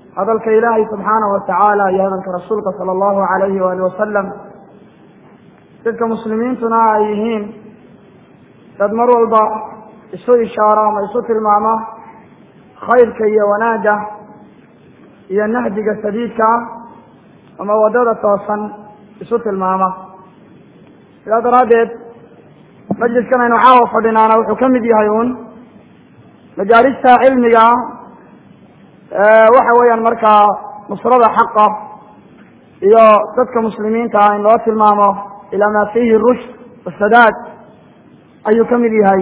hadalka ilaahay subxaanahu watacaala iyo hadalka rasuulka sala allahu alayhi waali wasalam dadka muslimiintuna ay yihiin dad mar walba isu ishaaro ama isu tilmaamo khayrka iyo wanaagga iyo nahdiga sadiidka ah ama waddada toosan isu tilmaama sidaa daraaddeed majliskan aynu caawa fadhinaana wuxuu ka mid yahay uun majaalista cilmiga waxa weeyaan markaa nusrada xaqa iyo dadka muslimiinta ah in loo tilmaamo ilaa maa fiihi rushd wasadaad ayuu ka mid yahay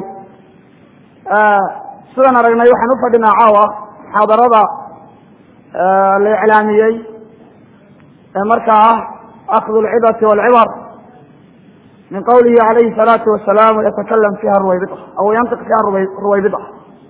sidaan aragnay waxaan u fadhinaa caawa muxaadarada la iclaamiyey ee markaa ah akdu lcidati walcibar min qawlihi alayhi الsalaatu wasalaam yatakalam fiha ruwaybida aw yantiq fiha ruwaybida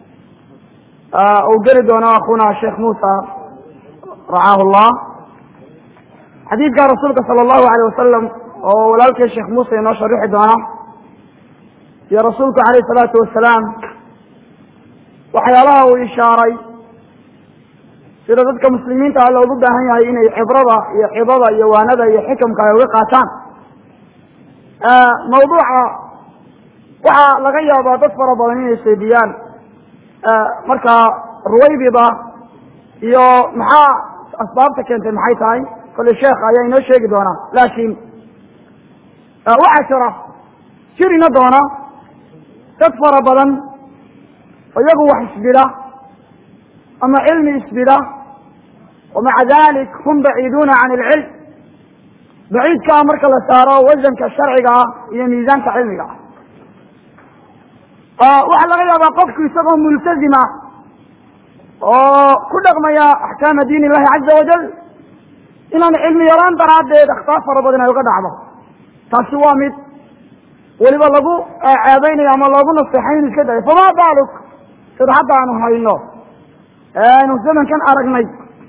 uu geli doono akuna sheekh musa racaahu llah xadiidka rasuulka sala allahu alayh wasalam oo walaalkii sheekh muuse inoo sharixi doona iyo rasuulku alayh salaatu wasalaam waxyaalaha uu ishaaray sida dadka muslimiinta ah loogu baahan yahay inay cibrada iyo cidada iyo waanada iyo xikamka ay uga qaataan mawduuca waxaa laga yaabaa dad fara badan inay seediyaan markaa ruwaybida iyo maxaa asbaabta keentay maxay tahay kolley sheekh ayaa inoo sheegi doonaa laakiin waxaa jira jirina doona dad fara badan oo iyagu wax isbida ama cilmi isbida wamaca dalik hum baciiduuna can ilcilm baciidkaa marka la saaro wasanka sharciga ah iyo miisaanka cilmiga ah waxaa laga yaabaa qofku isagoo multazima oo ku dhaqmaya axkaama diin illahi caza wajal inaan cilmi yaraan daraaddeed akhtaar fara badan ay uga dhacdo taasi waa mid weliba lagu ceebeynayo ama loogu naseexay inu iska dayo famaa baaluk sida hadda aanu hayno aynu zamankan aragnay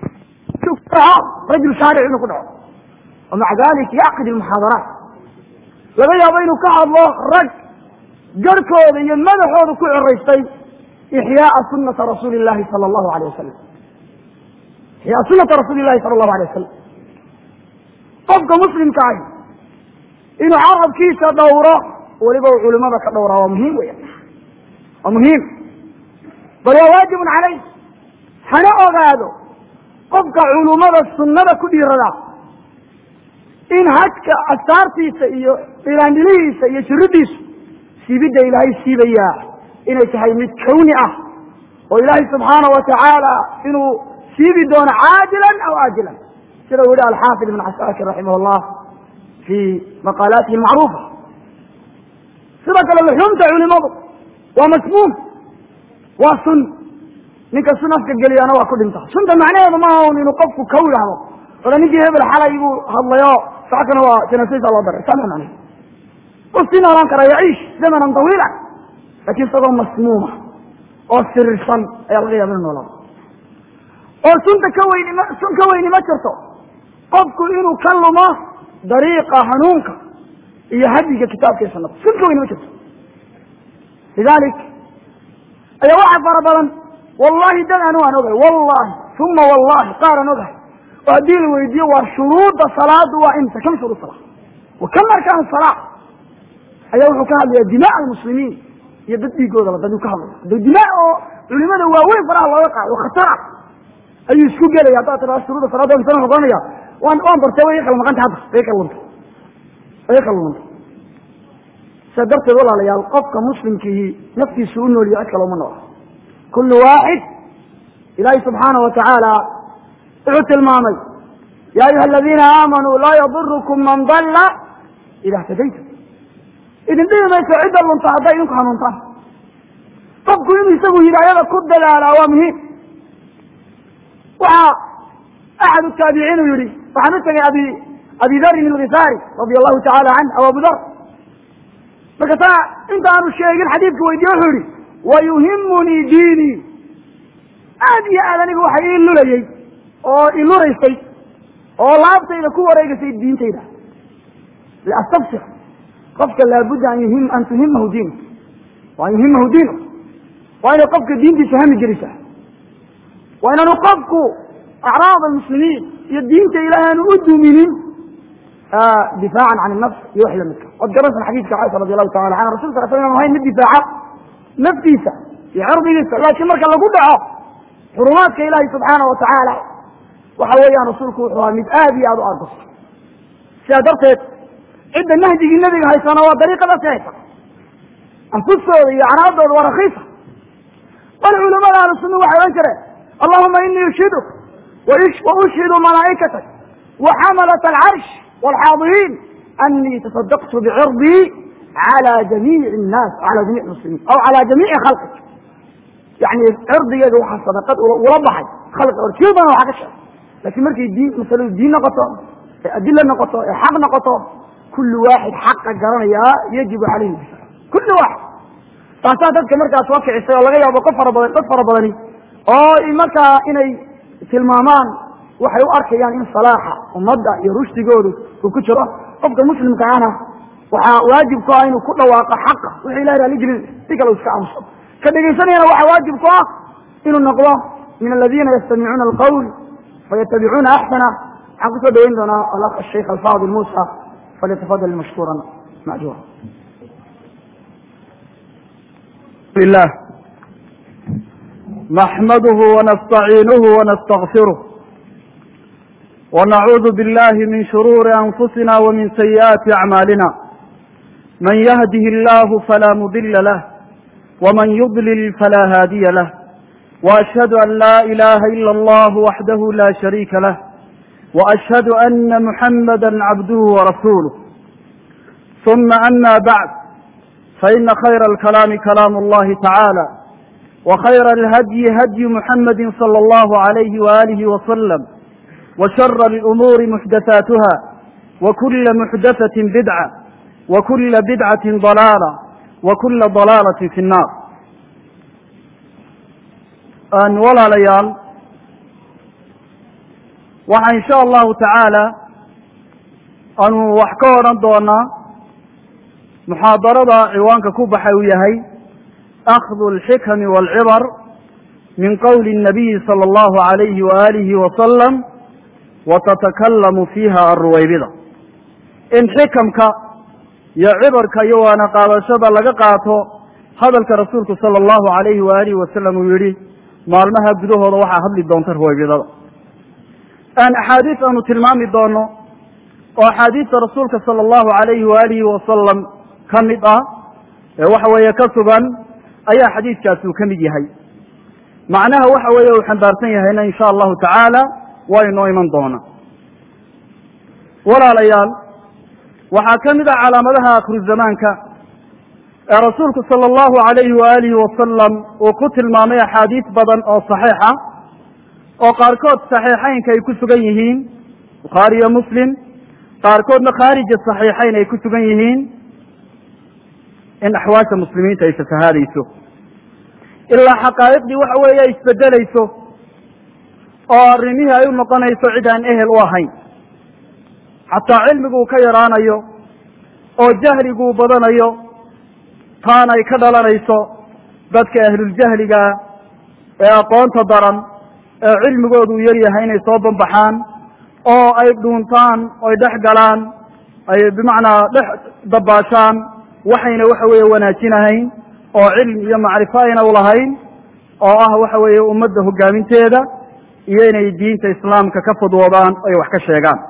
rajul shaaric inuu ku dhaco wamaca dalik yacqid ilmuxaadaraat laga yaabo inuu ka hadlo rag garhkooda iyo madaxooda ku ciraystay ixyaaa sunata rasuuli llahi sala allahu alayh wasalam ixyaa sunata rasuuli llahi sala allahu alay wasalam qofka muslimka ahi inuu carabkiisa dhowro weliba uu culimada ka dhowraa waa muhiim weya waa muhiim bal waa waajibun caleyh hana ogaado qofka culumada sunnada ku dhiirada in hajka astaartiisa iyo dhilaandhilihiisa iyo jiridiisu siibidda ilaahay siibayaa inay tahay mid kawni ah oo ilaahay subxaana wa tacaala inuu siibi doono caajilan aw aajilan sida uu yihi alxaafid ibn casaakir raximah llah fi maqaalaatihi macruufa sidoo kale luxuumta culimadu waa masmuum waa sun ninka sun afka geliyana waa ku dhinta sunta macnaheedu maaha un inuu qofku kaw yidhahdo ola ninkii hebel xalay buu hadlayo saakana waa janaasadiisa loo daray saa macne u sii noolaan karaa yaciish zamanan tawiila lakin isagoo masmuuma oo sirirsan ayaa laga yaaba inu noolaado oo sunta ka weyni ma sun ka weyni ma jirto qofku inuu ka lumo dariiqa hanuunka iyo hadiga kitaabka iyo sunada sun ka weyni ma jirto lidalik ayaa waxa fara badan wallahi dad anu aan ogahay wallahi uma wallahi qaar aan ogahay oo haddii la weydiiyo waa shuruuda salaadu waa imsa kam shuruud sala wa kam arkaan salaa ayaa wuxuu ka hadlaya dima almuslimiin iyo dad dhiigoodaba daduu ka hadlaya da dima oo culimada waaweyn faraha looga qaado oo khatara ayuu isku gelaya haddaad tiraa shuruuda salaada imsa wuxuu oranaya waan waan bartay way kala maqanta hadda way kala luntay way kala luntay sidaa darteed walaalayaal qofka muslimkihi naftiisu u nooliyo cid kale uma noola kullu waaxid ilaahay subxaana wa tacaala wuxuu tilmaamay ya ayuha aladiina aamanuu laa yadurukum man dalla ida htadaytum idin dhibi mayso cidda lunta hadday idinku hanuuntaan qofku inuu isagu hidaayada ku dadaalaa waa muhiim waxaa axad taabiciin uu yihi waxaan u tegay abi abi darin ilgifaari radia allahu tacala canh aw abu dar marka taa inta aanu sheegin xadiidka weydiye wuxuu yihi wayuhimunii diinii aad iyo aad aniga waxa ii lulayey oo iluraysay oo laabtayda ku wareegaysay diintayda liastabsir qofka laabudda an yuhim an tuhimahu diinu wa an yuhimahu diinu waa inay qofka diintiisa hami gelisaa waa inaanu qofku acraad almuslimiin iyo diinta ilahay aanu u duminin difaacan can nafs iyo wax lamidka waad garanaysan xadiidka caaisha radi allahu tacala canha rasul sal sl inu ahayn mid difaaca naftiisa iyo cirdigiisa laakiin marka lagu dhaco xurumaadka ilaahi subxaana wa tacaala waxa weeyaan rasuulku wuxuu ahaa mid aad iyo aad u argosto sidaa darteed cidda nahjigii nebiga haysana waa dariiqadaasi haysa anfustooda iyo acraadooda waa rakiisa bal culamada ahlu sunna waxay odhan jireen allahuma inii ushhiduk wa ushhidu malaa'ikatak wa xamalat alcarsh waalxaadiriin anii tasadaqtu bicirdii cala jamiici nnaas cala jamiic muslimiin aw cala jamiici khalqik yani cirdigeeda waxaa sadaqad ula baxay khalqi or kii badan waxaa ka sheegay lakin markay diin masaladu diin noqoto ee adila noqoto ee xaq noqoto kullu waaxid xaqa garanayaa yajibu calayhi difa kullu waaxid taasaa dadka markaa soo kicisay oo laga yaabo qof fara badan dad fara badani oo markaa inay tilmaamaan waxay u arkayaan in salaaxa ummadda iyo rushdigoodu uu ku jiro qofka muslimka ahna waxaa waajib ku ah inuu ku dhawaaqo xaqa wixii ilahi raali gelin si kale u iska aamuso ka dhegaysanayana waxaa waajib ku ah inuu noqdo min aladiina yastamicuuna alqawl fayatabicuuna axsana waxaan kusoo dhaweyn doonaa alakh asheikh alfaadil muusa falyatafadal mashkuuran majuura الله نحمده ونستعينه ونستغفره ونعوذ بالله من شرور أنفسنا ومن سيئات أعمالنا من يهده الله فلا مضل له ومن يضلل فلا هادي له وأشهد أن لا إله إلا الله وحده لا شريك له وأشهد أن محمدا عبده ورسوله ثم أما بعد فإن خير الكلام كلام الله تعالى وخير الهدي هدي محمد صلى الله عليه وآله وسلم وشر الأمور محدثاتها وكل محدثة بدعة وكل بدعة ضلالة وكل ضلالة في النار أن ولا ليال وإن إن شاء الله تعالى أن وحكورا دونا muxaadarada ciwaanka ku baxay uu yahay akhdu alxikami waalcibar min qowli الnabiyi salى اllahu alayhi waalihi wasalam watatakallamu fiiha arruwaybida in xikamka iyo cibarka iyo waana qaadashada laga qaato hadalka rasuulku sala allahu alayhi waalihi wasalam uu yihi maalmaha gudahooda waxaa hadli doonta ruwaybidada aan axaadiis aanu tilmaami doono oo axaadiista rasuulka sala allahu alayhi waalihi wasalam ka mid ah ee waxa weeye ka sugan ayaa xadiidkaasi uu ka mid yahay macnaha waxa weeye uu xambaarsan yahayna insha allahu tacaala waa inoo iman doona walaalayaal waxaa ka mid ah calaamadaha akhiru zamaanka ee rasuulku sala allahu alayhi waalihi wasalam uu ku tilmaamay axaadiis badan oo saxiixa oo qaarkood saxiixaynka ay ku sugan yihiin bukhaari iyo muslim qaarkoodna khaarija saxiixayn ay ku sugan yihiin in axwaasha muslimiinta ay fasahaadayso ilaa xaqaa'iqdii waxa weeye ay isbedelayso oo arrimihii ay u noqonayso cid aan ehel u ahayn xataa cilmiguu ka yaraanayo oo jahliguu badanayo taana ay ka dhalanayso dadka ahluljahligaa ee aqoonta daran ee cilmigoodu u yaryahay inay soo banbaxaan oo ay dhuuntaan oy dhex galaan ay bimacnaa dhex dabaashaan waxayna waxa weeye wanaajinahayn oo cilmi iyo macrifo ayna ulahayn oo ah waxa weeye ummadda hogaaminteeda iyo inay diinta islaamka ka fudwoodaan ay wax ka sheegaan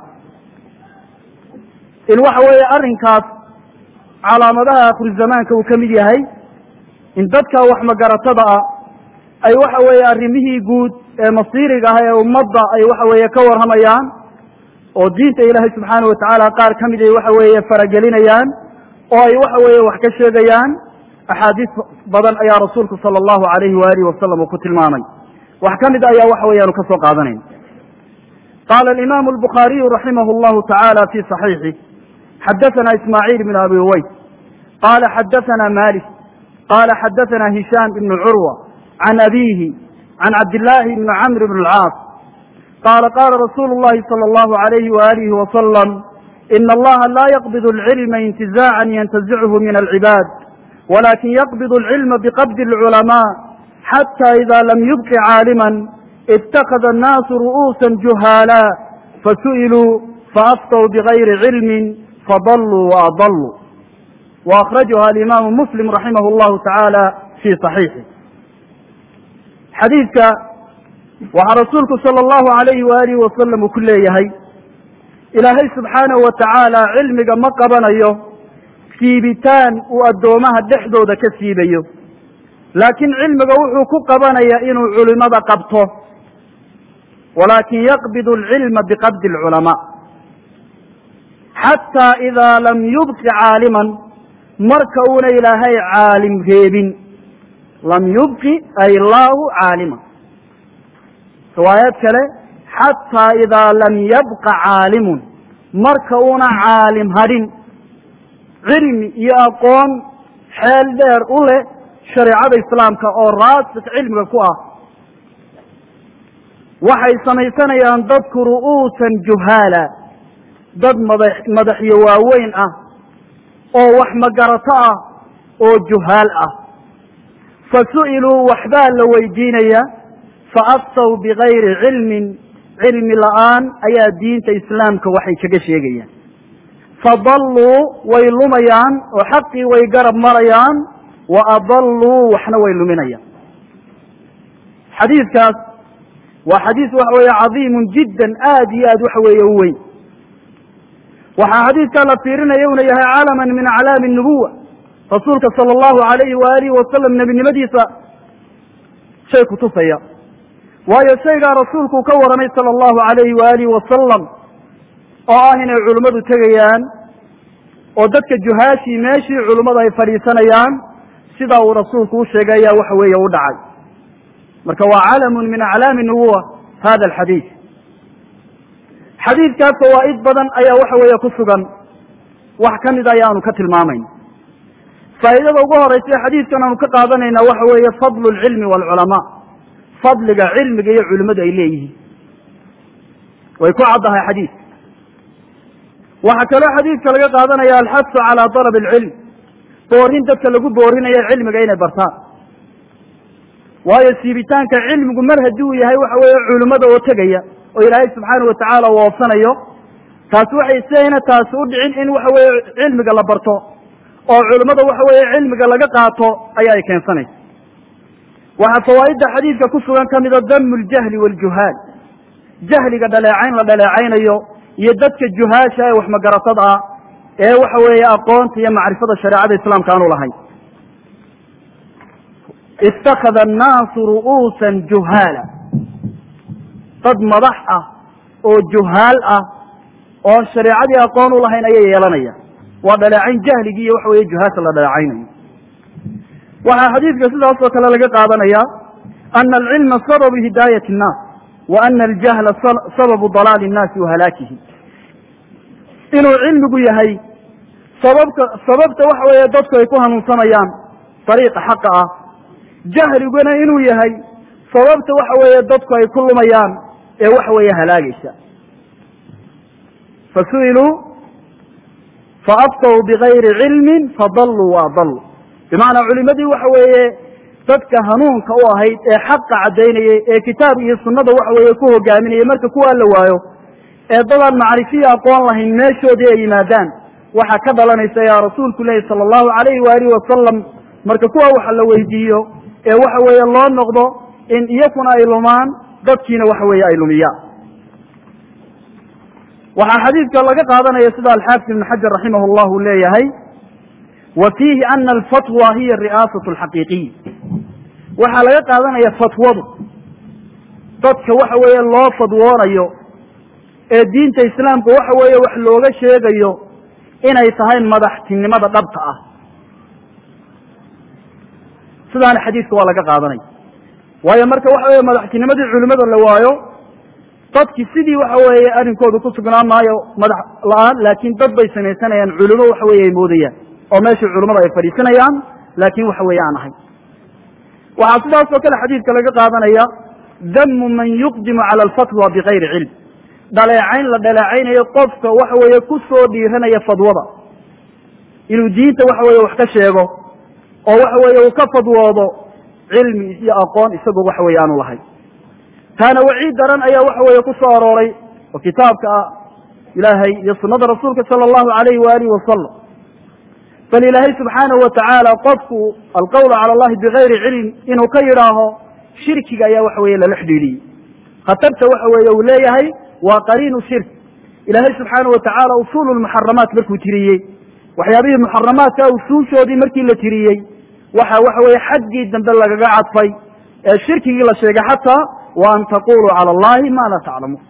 in waxa weeye arrinkaas calaamadaha akhiru zamaanka uu ka mid yahay in dadka wax magaratada ah ay waxa weeye arrimihii guud ee masiiriga ah ee ummadda ay waxa weeye ka warramayaan oo diinta ilaahay subxaanahu watacaala qaar ka mid ay waxa weeye faragelinayaan oo ay waxa weeye wax ka sheegayaan axaadiis badan ayaa rasuulku sala allahu alayhi waalihi wasalam uu ku tilmaamay wax ka mid ayaa waxa weyaanu ka soo qaadanayn qaala alimaamu albukhaariyu raximah allahu tacaala fi صaxiixih xadaثana ismaaciil bn abi uways qala xadaثana malik qala xadaثana hishaam ibn curwa can abihi can cabdillaahi bni camr bn اlcaas qala qala rasuulu اllahi salى allahu alayhi waalihi wasalam in allaha la yaqbid alcilma intizaacan yantazichu min alcibaad walakin yaqbid alcilma biqabdi alculamaa xata ida lam yubqi caaliman itakada annaasu ru'uusa juhaala fasu'iluu faaftow bigayri cilmin fadaluu waadaluu وأkرaجha الإmam mسلم رaحimh الlه taعaalى في صaحيiحi xadiidka waxaa rasuulku salى الlahu عalayhi وalih wasalam uu ku leeyahay ilaahay subxaanaه wa taعaalى cilmiga ma qabanayo siibitaan uu addoomaha dhexdooda ka siibayo laakiin cilmiga wuxuu ku qabanaya inuu culimada qabto walakin yaqbid الcilma bqabdi الculamاء xatى إida lam yubqi caalima marka uuna ilaahay caalim reebin lam yubqi ay laahu caalima riwaayad kale xataa idaa lam yabqa caalimun marka uuna caalim hadhin cilmi iyo aqoon xeel dheer u leh shareecada islaamka oo raasik cilmiga ku ah waxay samaysanayaan dadku ru'uusan juhaala dad madax madaxyo waaweyn ah oo wax magarato ah oo juhaal ah fa su'iluu waxbaa la weydiinaya fa aftaw bigayri cilmin cilmi la'aan ayaa diinta islaamka waxay kaga sheegayaan fadalluu way lumayaan oo xaqii way garab marayaan wa adalluu waxna way luminayaan xadiidkaas waa xadiis waxa weeye cadiimun jiddan aad iyo aad waxa weeye u weyn waxaa xadiidkaa la fiirinaya una yahay calaman min aclaami nubuwa rasuulka sala allahu alayhi waalihi wasalam nebinimadiisa shay kutusaya waayo shaygaa rasuulku ka waramay sala allahu alayhi waalihi wasalam oo ah inay culimmadu tegayaan oo dadka juhaashii meeshii culimmadu ay fadhiisanayaan sidaa uu rasuulku u sheegay ayaa waxa weeye u dhacay marka waa calamun min aclaami nubuwa hada alxadiid xadiidkaas fawaa'id badan ayaa waxa weeye ku sugan wax ka mida ayaanu ka tilmaamayn faa'idada ugu horeysa ee xadiidkan aanu ka qaadanayna waxa weeye fadlu lcilmi waalculamaa fadliga cilmiga iyo culimmadu ay leeyihiin way ku caddahay xadiidka waxaa kaloo xadiidka laga qaadanaya alxasu calaa dalab alcilm boorin dadka lagu boorinayo cilmiga inay bartaan waayo siibitaanka cilmigu mar haddii uu yahay waxa weeye culimmada oo tegaya oo ilaahay subxaana watacaala uu oofsanayo taasi waxay sidayna taasi u dhicin in waxa weeye cilmiga la barto oo culimmada waxa weeye cilmiga laga qaato ayaa ay keensanaysa waxaa fawaa'idda xadiidka ku sugan ka mida damu ljahli waaljuhaal jahliga dhaleecayn la dhaleecaynayo iyo dadka juhaasha ee waxmagaratada ah ee waxa weeye aqoonta iyo macrifada shareecada islaamka aanu lahayn itakada annaasu ru'uusan juhaala dad madax ah oo juhaal ah oon shareecadii aqoon u lahayn ayay yeelanaya waa dhaleecayn jahligii iyo waxa weeye juhaasha la dhaleecaynayo waxaa xadiidka sidaas oo kale laga qaadanaya ana alcilma sababu hidaayati الnaas wa ana aljahla sababu dalaali الnaasi wa halaakihim inuu cilmigu yahay sababka sababta waxa weeye dadku ay ku hanuunsanayaan dariiqa xaqa ah jahliguna inuu yahay sababta waxa weeye dadku ay ku lumayaan ee waxa weeye halaagaysa fasu'iluu faaftaw bigayri cilmin fadalluu waadalluu bimacnaa culimadii waxa weeye dadka hanuunka u ahayd ee xaqa caddaynayay ee kitaab iyo sunnada waxa weeye ku hogaaminayay marka kuwaa la waayo ee dadaan macrifiya aqoon lahayn meeshoodii ay yimaadaan waxaa ka dhalanaysa yaa rasuulku lehi sala allahu alayhi waalihi wasalam marka kuwa waxa la weydiiyo ee waxa weeye loo noqdo in iyakuna ay lumaan dadkiina waxa weeye ay lumiyaan waxaa xadiidka laga qaadanaya sida alxaafid ibn xajar raximah llah uu leeyahay wa fiihi ana alfatwa hiya ri'aasat alxaqiiqiy waxaa laga qaadanaya fatwadu dadka waxa weeye loo fadwoonayo ee diinta islaamka waxa weeye wax looga sheegayo inay tahay madaxtinimada dhabta ah sidaana xadiidka waa laga qaadanaya waayo marka waxa weeye madaxtinimadii culimada la waayo dadki sidii waxa weeye arrinkoodu ku sugnaan maayo madax la-aan laakiin dad bay samaysanayaan culimo waxa weeye ay moodayaan oo meeshii culimada ay fadhiisanayaan laakin waxa weeye aan ahayn waxaa sidaas oo kale xadiidka laga qaadanaya damu man yuqdimu cala alfatwa bigayri cilm dhaleecayn la dhaleecaynayo qofka waxa weeye ku soo dhiiranaya fadwada inuu diinta waxa weeye wax ka sheego oo waxa weeye uu ka fadwoodo cilmi iyo aqoon isagoo waxa weeye aanu lahayn taana waciid daran ayaa waxa weeye ku soo arooray oo kitaabka ilaahay iyo sunada rasuulka sala allahu alayhi waalihi wasalam bal ilaahay subxaanahu watacaala qofku alqawla cala allahi bigayri cilm inuu ka yidhaaho shirkiga ayaa waxa weeye lala xidhiidhiyey khatarta waxa weeye uu leeyahay waa qariinu shirk ilaahay subxaanahu watacaala usuulu lmuxaramaat markuu tiriyey waxyaabihii muxaramaadka usuushoodii markii la tiriyey waxa waxa weeye xaggii dambe lagaga cadfay ee shirkigii la sheegay xataa wa an taquluu cala allahi ma laa taclamuun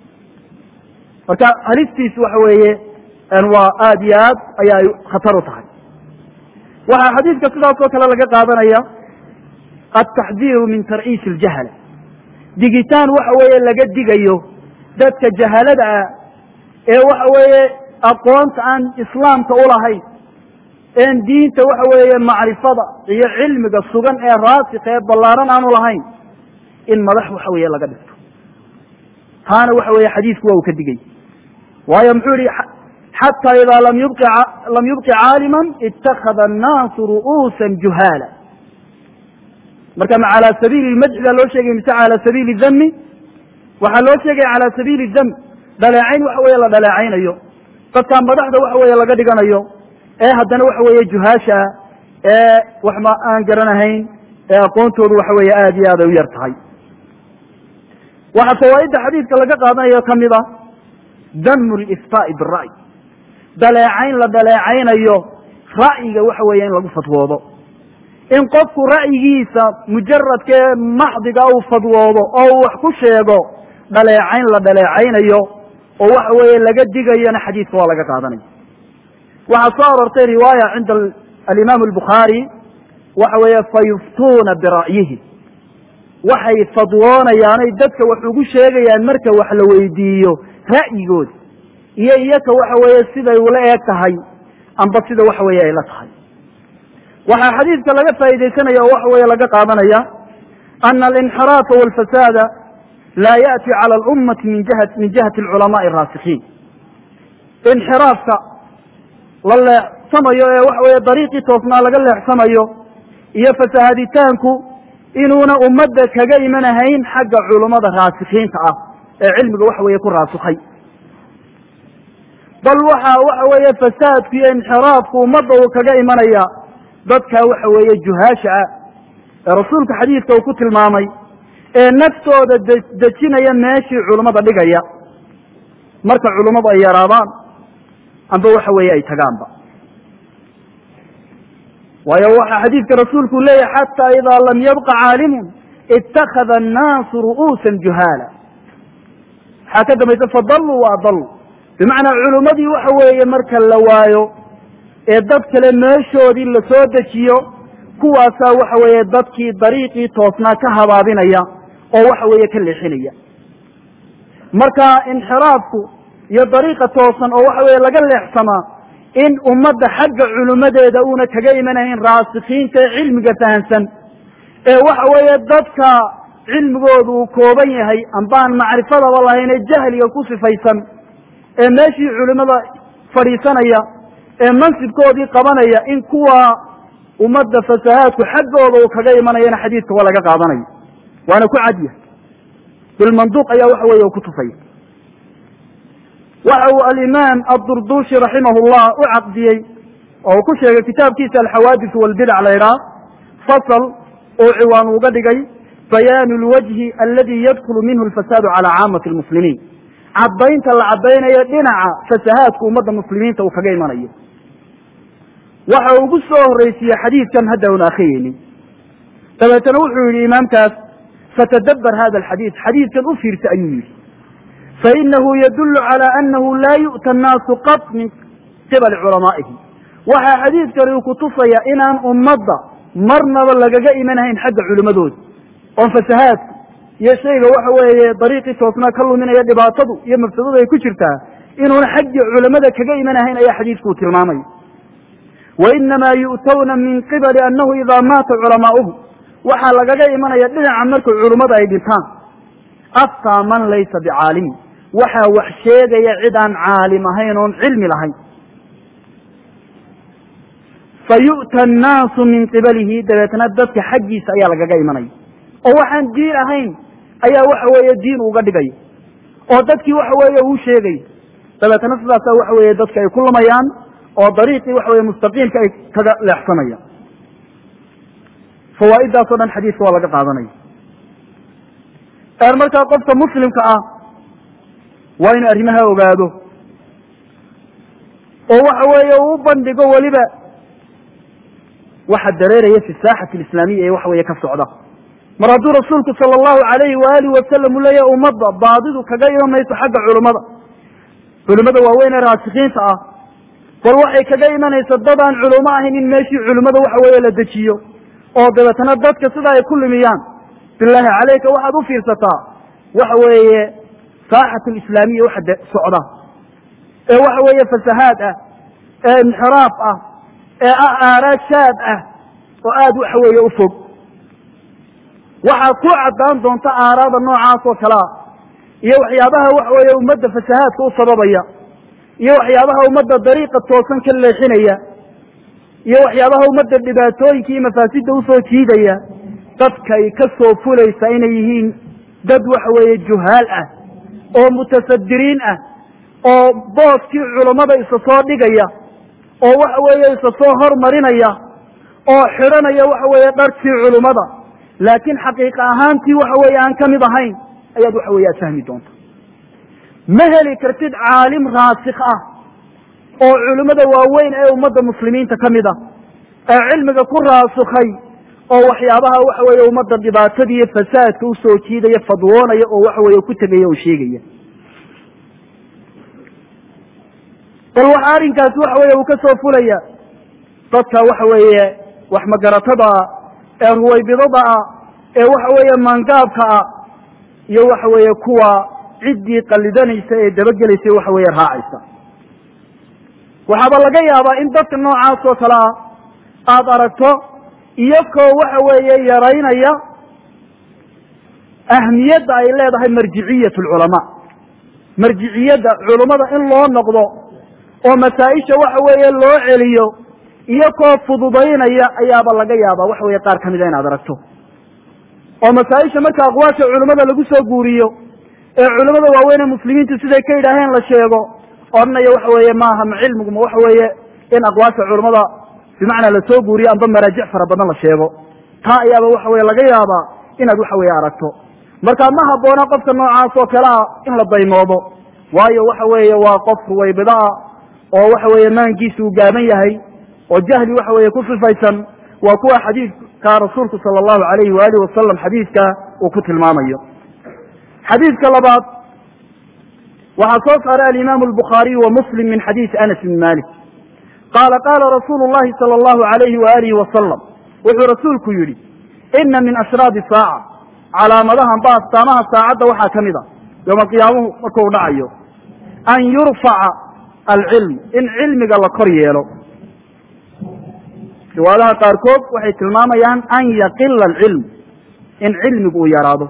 marka halistiisu waxa weeye waa aad iyo aad ayaa ay khatar u tahay waxaa xadiidka sidaas oo kale laga qaadanaya ataxdiiru min tarciisi iljahala digitaan waxa weeye laga digayo dadka jahalada ah ee waxa weeye aqoonta aan islaamka ulahayn een diinta waxa weeye macrifada iyo cilmiga sugan ee raasika ee ballaaran aanu lahayn in madax waxa weeye laga dhigto taana waxa weeye xadiisku waa uu ka digay waayo muxuu yihi xatى ida lam yubqi caalima itakada الnaasu ru'uusa juhaala marka ma calى sabiili madxi baa loo sheegay mise calى sabiili dami waxaa loo sheegaya calى sabiili dam dhaleecayn waxa weeye la dhaleecaynayo dadkaa madaxda waxa weeye laga dhiganayo ee haddana waxa weeye juhaasha ee waxma aan garanahayn ee aqoontoodu waxa weeye aad iyo aad ay u yar tahay waxaa fawaaidda xadiidka laga qaadanayo kamid a damu liftaai bira'y dhaleecayn la dhaleecaynayo ra'yiga waxa weeye in lagu fadwoodo in qofku ra'yigiisa mujaradkee maxdiga uu fadwoodo oo uu wax ku sheego dhaleecayn la dhaleecaynayo oo waxa weeye laga digayona xadiidka waa laga qaadanaya waxaa soo aroortay riwaaya cinda alimaam albukhaari waxa weeye fayuftuuna bira'yihi waxay fadwoonayaanay dadka wax ugu sheegayaan marka wax la weydiiyo ra'yigooda iyo iyaka waxa weeye siday ula eeg tahay amba sida waxa weeye ay la tahay waxaa xadiidka laga faaidaysanaya oo waxa weeye laga qaadanaya ana alinxiraafa walfasaada laa ya'ti cala alummati min jiha min jihati alculamaai araasikiin inxiraafka la leexsamayo ee waxa weeye dariiqii toosnaa laga leexsamayo iyo fasahaaditaanku inuuna ummadda kaga imanahayn xagga culummada raasikiinta ah ee cilmiga waxa weeye ku raasikhay bal waxa waxa weeye fasaadku iyo inxiraafku ummadda uu kaga imanaya dadka waxa weeye juhaasha ah ee rasuulka xadiidka uu ku tilmaamay ee naftooda dejinaya meeshii culummada dhigaya marka culummadu ay yaraadaan amba waxa weeye ay tagaanba waayo waxa xadiidka rasuulku leeyahay xataa idaa lam yabqa caalimun itakada annaasu ru'uusa juhaala waxaa ka dambaysa fadaluu wa adaluu bimacnaa culummadii waxa weeye marka la waayo ee dad kale meeshoodii la soo dejiyo kuwaasaa waxa weeye dadkii dariiqii toosnaa ka habaabinaya oo waxa weeye ka leexinaya marka inxiraafku iyo dariiqa toosan oo waxa weeye laga leexsamaa in ummadda xagga culimmadeeda uuna kaga imanayn raasikiinta ee cilmiga fahamsan ee waxa weeye dadka cilmigoodu uu kooban yahay ambaan macrifadaba lahayn ee jahliga ku sifaysan ee meeshii culimmada fadhiisanaya ee mansibkoodii qabanaya in kuwa ummadda fasahaadku xaggooda uu kaga imanayana xadiidka waa laga qaadanayo waana ku cadya bilmanduuq ayaa waxa weeye ku tusaya waxa uu alimaam adurdushi raximah llah u caqdiyey oo uu ku sheegay kitaabkiisa alxawaadis walbidac la ydhaah fasl oo ciwaan uga dhigay bayaanu lwajhi aladi yadkulu minhu lfasaadu cala caamati lmuslimiin caddaynta la caddaynayo dhinaca fasahaadku ummadda muslimiinta uu kaga imanayo waxa uu ugu soo horreysiiyey xadiidkan hadda un akriyeynin dabeetana wuxuu yidhi imaamkaas fatadabbar hada alxadiid xadiidkan u fiirsa ayuu yidhi fainahu yadulu cala anahu laa yu'ta annaasu qat min qibali culamaa'ihim waxaa xadiidkani uu kutusaya inaan ummadda marnaba lagaga imanahayn xagga culimmadooda oon fasahaadku iyo shayga waxa weeye dariiqii toosnaa ka luminaya dhibaatadu iyo mafsadadu ay ku jirtaa inuuna xaggii culamada kaga imanahayn ayaa xadiidkuu tilmaamaya wainamaa yu'tawna min qibali annahu idaa maata culamaa'uhum waxaa lagaga imanaya dhinaca marka culummada ay dhintaan aftaa man laysa bicaalimin waxaa wax sheegaya cid aan caalim ahayn oon cilmi lahayn fayu'ta annaasu min qibalihi dabeetna dadka xaggiisa ayaa lagaga imanaya oo waxaan diin ahayn ayaa waxa weeye diin uga dhigaya oo dadkii waxa weeye uu sheegaya dabeetana sidaasa waxa weeye dadka ay ku lumayaan oo dariiqii waxa weye mustaqiimka ay kaga leexsanayaan fawaaiddaas o dhan xadiiska waa laga qaadanaya markaa qofka muslimka ah waa inu arrimaha ogaado oo waxa weeye uu u bandhigo weliba waxa dareeraya fi saaxati alislaamiya ee waxa weeye ka socda mar hadduu rasuulku sala allahu alayhi waalihi wasalam uu leeyahay ummadda baadidu kaga iman mayso xagga culimmada culimmada waaweyn ee raasikiinta ah bal waxay kaga imanaysa dad aan culimo ahayn in meeshii culimmada waxa weeye la dejiyo oo dabeetana dadka sida ay ku lumiyaan bilaahi calayka waxaad u fiirsataa waxa weeye saaxat alislaamiya waxa de socda ee waxa weeye fasahaad ah ee inxiraaf ah ee ah aaraad shaad ah oo aada waxa weeye u fog waxaad ku caddaan doonta aaraada noocaas oo kale ah iyo waxyaabaha waxa weeye ummadda fasahaadka u sababaya iyo waxyaabaha ummadda dariiqa toosan ka leexinaya iyo waxyaabaha ummadda dhibaatooyinka iyo mafaasidda usoo jiidaya dadkay ka soo fulaysa inay yihiin dad waxa weeye juhaal ah oo mutasadiriin ah oo booskii culammada isa soo dhigaya oo waxa weeye isa soo hormarinaya oo xidhanaya waxa weeye dharkii culummada laakiin xaqiiqa ahaantii waxa weeye aan ka mid ahayn ayaad waxa weeye aad fahmi doonta ma heli kartid caalim raasik ah oo culimmada waaweyn ee ummadda muslimiinta ka mid ah ee cilmiga ku raasukhay oo waxyaabaha waxa weeye ummadda dhibaatada iyo fasaadka usoo jiidaya fadwoonaya oo waxa weeye ku tegaya oo sheegaya bal waxa arrinkaasi waxa weeye uu ka soo fulaya dadka waxa weeye wax magaratada ah ee ruwaybidada ah ee waxa weeye maangaabka ah iyo waxa weeye kuwa ciddii qallidanaysa ee dabagelaysa waxa weeye raacaysa waxaaba laga yaabaa in dadka noocaas oo kale ah aada aragto iyakoo waxa weeye yaraynaya ahmiyadda ay leedahay marjiciyat lculamaa marjiciyadda culummada in loo noqdo oo masaa-isha waxa weeye loo celiyo iyakoo fududaynaya ayaaba laga yaabaa waxa weeye qaar kamida inaad aragto oo masaa-isha marka aqwaasha culimmada lagu soo guuriyo ee culimmada waaweyn ee muslimiintu siday ka yidhaaheen la sheego odhanaya waxa weeye maaha ma cilmigu ma waxa weeye in aqwaasha culimmada bimacnaa lasoo guuriyo amba maraajic fara badan la sheego taa ayaaba waxa weye laga yaabaa inaad waxa weeye aragto marka ma habboona qofka noocaas oo kale ah in la daymoodo waayo waxa weeye waa qof ruwaybida ah oo waxa weeye maankiisa uu gaaban yahay oo jahli waxa weeye ku sifaysan waa kuwa xadiidka rasuulku sala allahu alayhi waalihi wasalam xadiidka uu ku tilmaamayo xadiidka labaad waxaa soo saaray alimaamu albukhaariy wa muslim min xadiisi anas bn malik qaala qaala rasuulu llahi sala allahu alayhi waalihi wasalam wuxuu rasuulku yidhi ina min ashraadi saaca calaamadahan ba astaamaha saacadda waxaa ka mid a yooma qiyaamuhu markuu dhacayo an yurfaca alcilm in cilmiga la kor yeelo riwaadaha qaarkood waxay tilmaamayaan an yaqila alcilm in cilmigu uu yaraado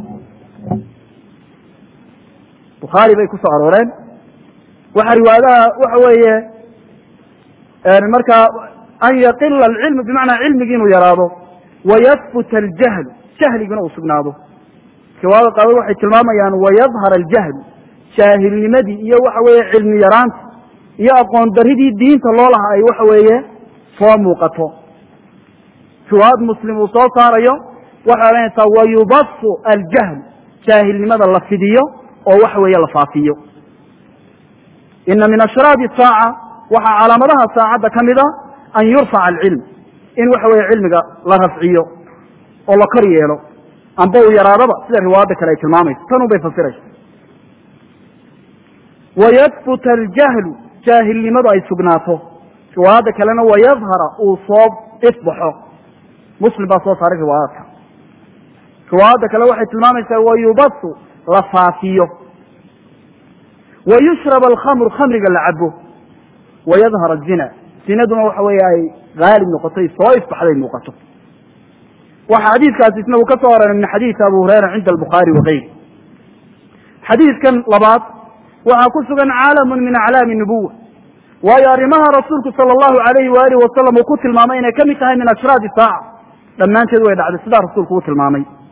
bukhaari bay ku soo arooreen waxa riwaayadaha waxa weeye markaa an yaqila alcilm bimacnaa cilmigi inuu yaraado wayahbut aljahlu jahliguna uu sugnaado riwaayada qaarkood waxay tilmaamayaan wayadhar aljahlu jaahilnimadii iyo waxa weeye cilmi yaraanta iyo aqoon daridii diinta loo laha ay waxa weeye soo muuqato riwaayad muslim uu soo saarayo waxay odhanaysaa wayubasu aljahl jaahilnimada la fidiyo oo waxa weeye la faafiyo ina min ashraadi saaca waxaa calaamadaha saacadda ka mid a an yurfaca alcilm in waxa weeye cilmiga la rafciyo oo la kor yeelo amba uu yaraadaba sida riwaayadda kale ay tilmaamayso tanun bay fasiraysa wayahbuta aljahlu jaahilnimadu ay sugnaato riwaayadda kalena wayadhara uu soo ifbaxo muslim baa soo saaray riwaayaadka riwaayadda kale waxay tilmaamaysaa wayubasu la faafiyo wayushrab alkhamru khamriga la cabo wayadhar azina zinaduna waxa weeye ay haalib noqotay soo ifbaxday muuqato waxa xadiidkaasi isna uu ka soo oranay min xadiisi abu hurayra cinda albukhaari wakayri xadiidkan labaad waxaa ku sugan caalamun min aclaami nubuwa waayo arrimaha rasuulku sala allahu alayhi waalihi wasalam uu ku tilmaamay inay ka mid tahay min ashraadi saaca dhammaanteed way dhacday sidaa rasuulku u tilmaamay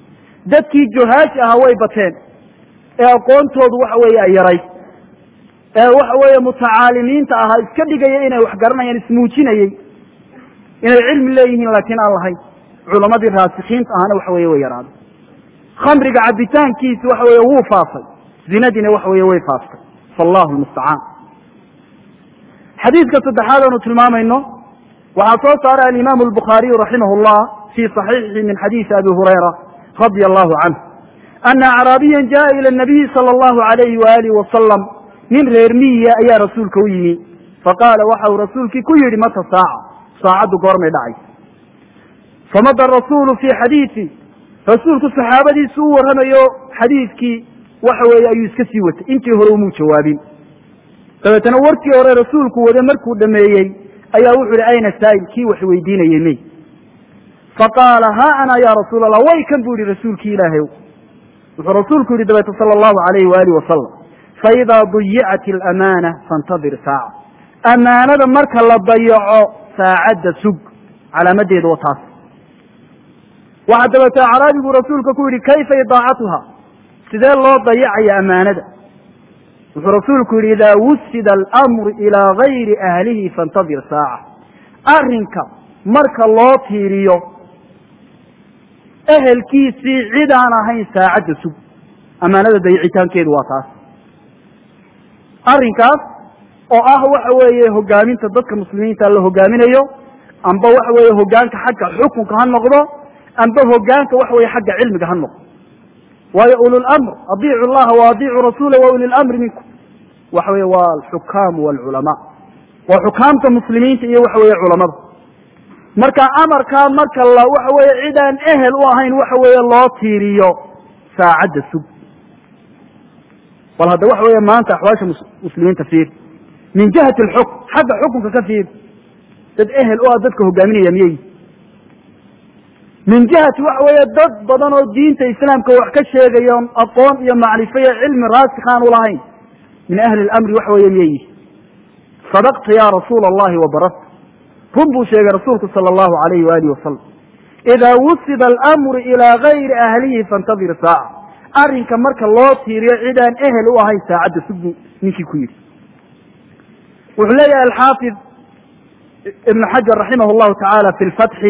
dadkii juhaash ahaa way bateen ee aqoontoodu waxa weeye ay yarayd ee waxa weeye mutacaalimiinta ahaa iska dhigaya inay wax garanayaan ismuujinayey inay cilmi leeyihiin laakiin aan lahayn culamadii raasikiinta ahana waxa weye way yaraaday khamriga cabitaankiisi waxa weye wuu faafay zinadiina waxa weye way faaftay fallahu lmustacaan xadiidka saddexaad aanu tilmaamayno waxaa soo saaray alimaamu albukhaariyu raximah llah fii صaxiixihi min xadiisi abi hurayra radia allahu canhu ana acraabiya jaءa ilى nabiyi salى اllahu alayhi waalihi wasalam nin reer miyiya ayaa rasuulka u yimi faqaala waxa uu rasuulkii ku yidhi mata saaca saacaddu goormay dhacaysa famada rasuulu fii xadiisi rasuulku saxaabadiisu u warramayo xadiidkii waxa weeye ayuu iska sii watay intii hore umuu jawaabin dabeetana warkii hore rasuulku wade markuu dhameeyey ayaa wuxu yihi ayna saa'il kii wax weydiinayey may faqaala ha ana ya rasuul allah way kan bu yihi rasuulkii ilaahay wuxuu rasuulku yihi dabeete sala allahu alayhi waalihi wasalam faidaa duyicat alamaana faintadir saaca amaanada marka la dayaco saacadda sug calaamadeedu wa taas waxaa dabeete acraabigu rasuulka ku yihi kayfa idaacatuha sidee loo dayacaya amaanada wuxuu rasuulku yihi idaa wusida alamru ilaa gayri ahlihi faintadir saaca arrinka marka loo tiiriyo ehelkiisii cid aan ahayn saacadda sug amaanada dayicitaankeedu waa taas arrinkaas oo ah waxa weeye hogaaminta dadka muslimiinta la hogaaminayo amba waxa weeye hogaanka xagga xukunka ha noqdo amba hogaanka waxa weye xagga cilmiga ha noqdo waayo ululamr adiicu llaha wa adiicu rasuula wa uli lamri minkum waxa weye waa alxukaamu walculamaa waa xukaamta muslimiinta iyo waxa weeye culamada marka amarkaa marka la waxa weeye cid aan ehel u ahayn waxa weeye loo tiiriyo saacadda sug bal hadda waxa weeye maanta axwaasha muslimiinta fiir min jihati alxukm xagga xukunka ka fiir dad ehel u ah dadka hogaaminaya miyey min jihati waxa weeye dad badan oo diinta islaamka wax ka sheegaya aqoon iyo macrifo iyo cilmi raasikhaan ulahayn min ahli lamri waxa weeye miyey sadaqta ya rasuula allahi wabarasta run buu sheegay rasuulku sala allahu alayhi waalihi wasalam idaa wusida alamru ilaa gayri ahlihi faintadir saaca arrinka marka loo tiiriyo cid aan ehel u ahayn saacadda sugbu ninkii ku yidhi wuxuu leeyahay alxaafid ibn xajar raximah llahu tacaala fi lfatxi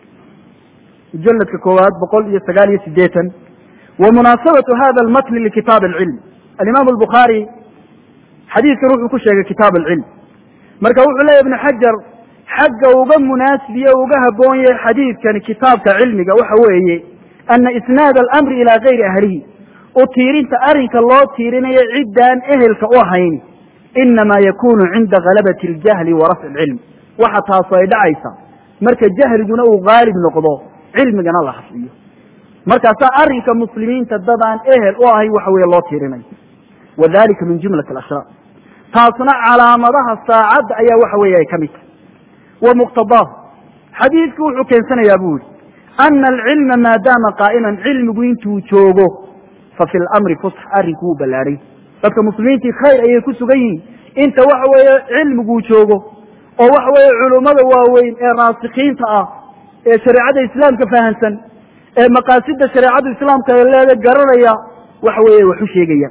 mujaladka koowaad boqol iyo sagaal iyo sideetan wa munaasabatu hada almatni likitaab alcilm alimaam albukhaari xadiidkan wuxuu ku sheegay kitaab alcilm marka wuxuu leeyahy ibn xajar xagga uga munaasibiye uga haboon yahay xadiidkani kitaabka cilmiga waxa weeye ana isnaad alamri ilaa gayri ahlihi u tiirinta arrinka loo tiirinayo ciddaan ehelka u ahayn inamaa yakunu cinda galabati اljahli wa rafci اlcilm waxa taasu ay dhacaysa marka jahliguna uu gaalib noqdo cilmigana la hafiyo markaasaa arrinka muslimiinta dad aan ehel u ahayn waxa weeye loo tiirinayo wadalika min jumlati alashraar taasna calaamadaha saacadda ayaa waxa weeye ay ka mid tahay wa muqtadaahu xadiidku wuxuu keensanayaa bu yihi ana alcilma maadaama qaa'iman cilmigu intuu joogo fa fi lamri fusx arrinku wuu ballaadhay dadka muslimiintii khayr ayay ku sugan yihiin inta waxa weeye cilmiguu joogo oo waxa weeye culummada waaweyn ee raasikiinta ah ee shareecada islaamka fahamsan ee maqaasida shareecada islaamka leeda garanaya waxa weeye wax u sheegayaan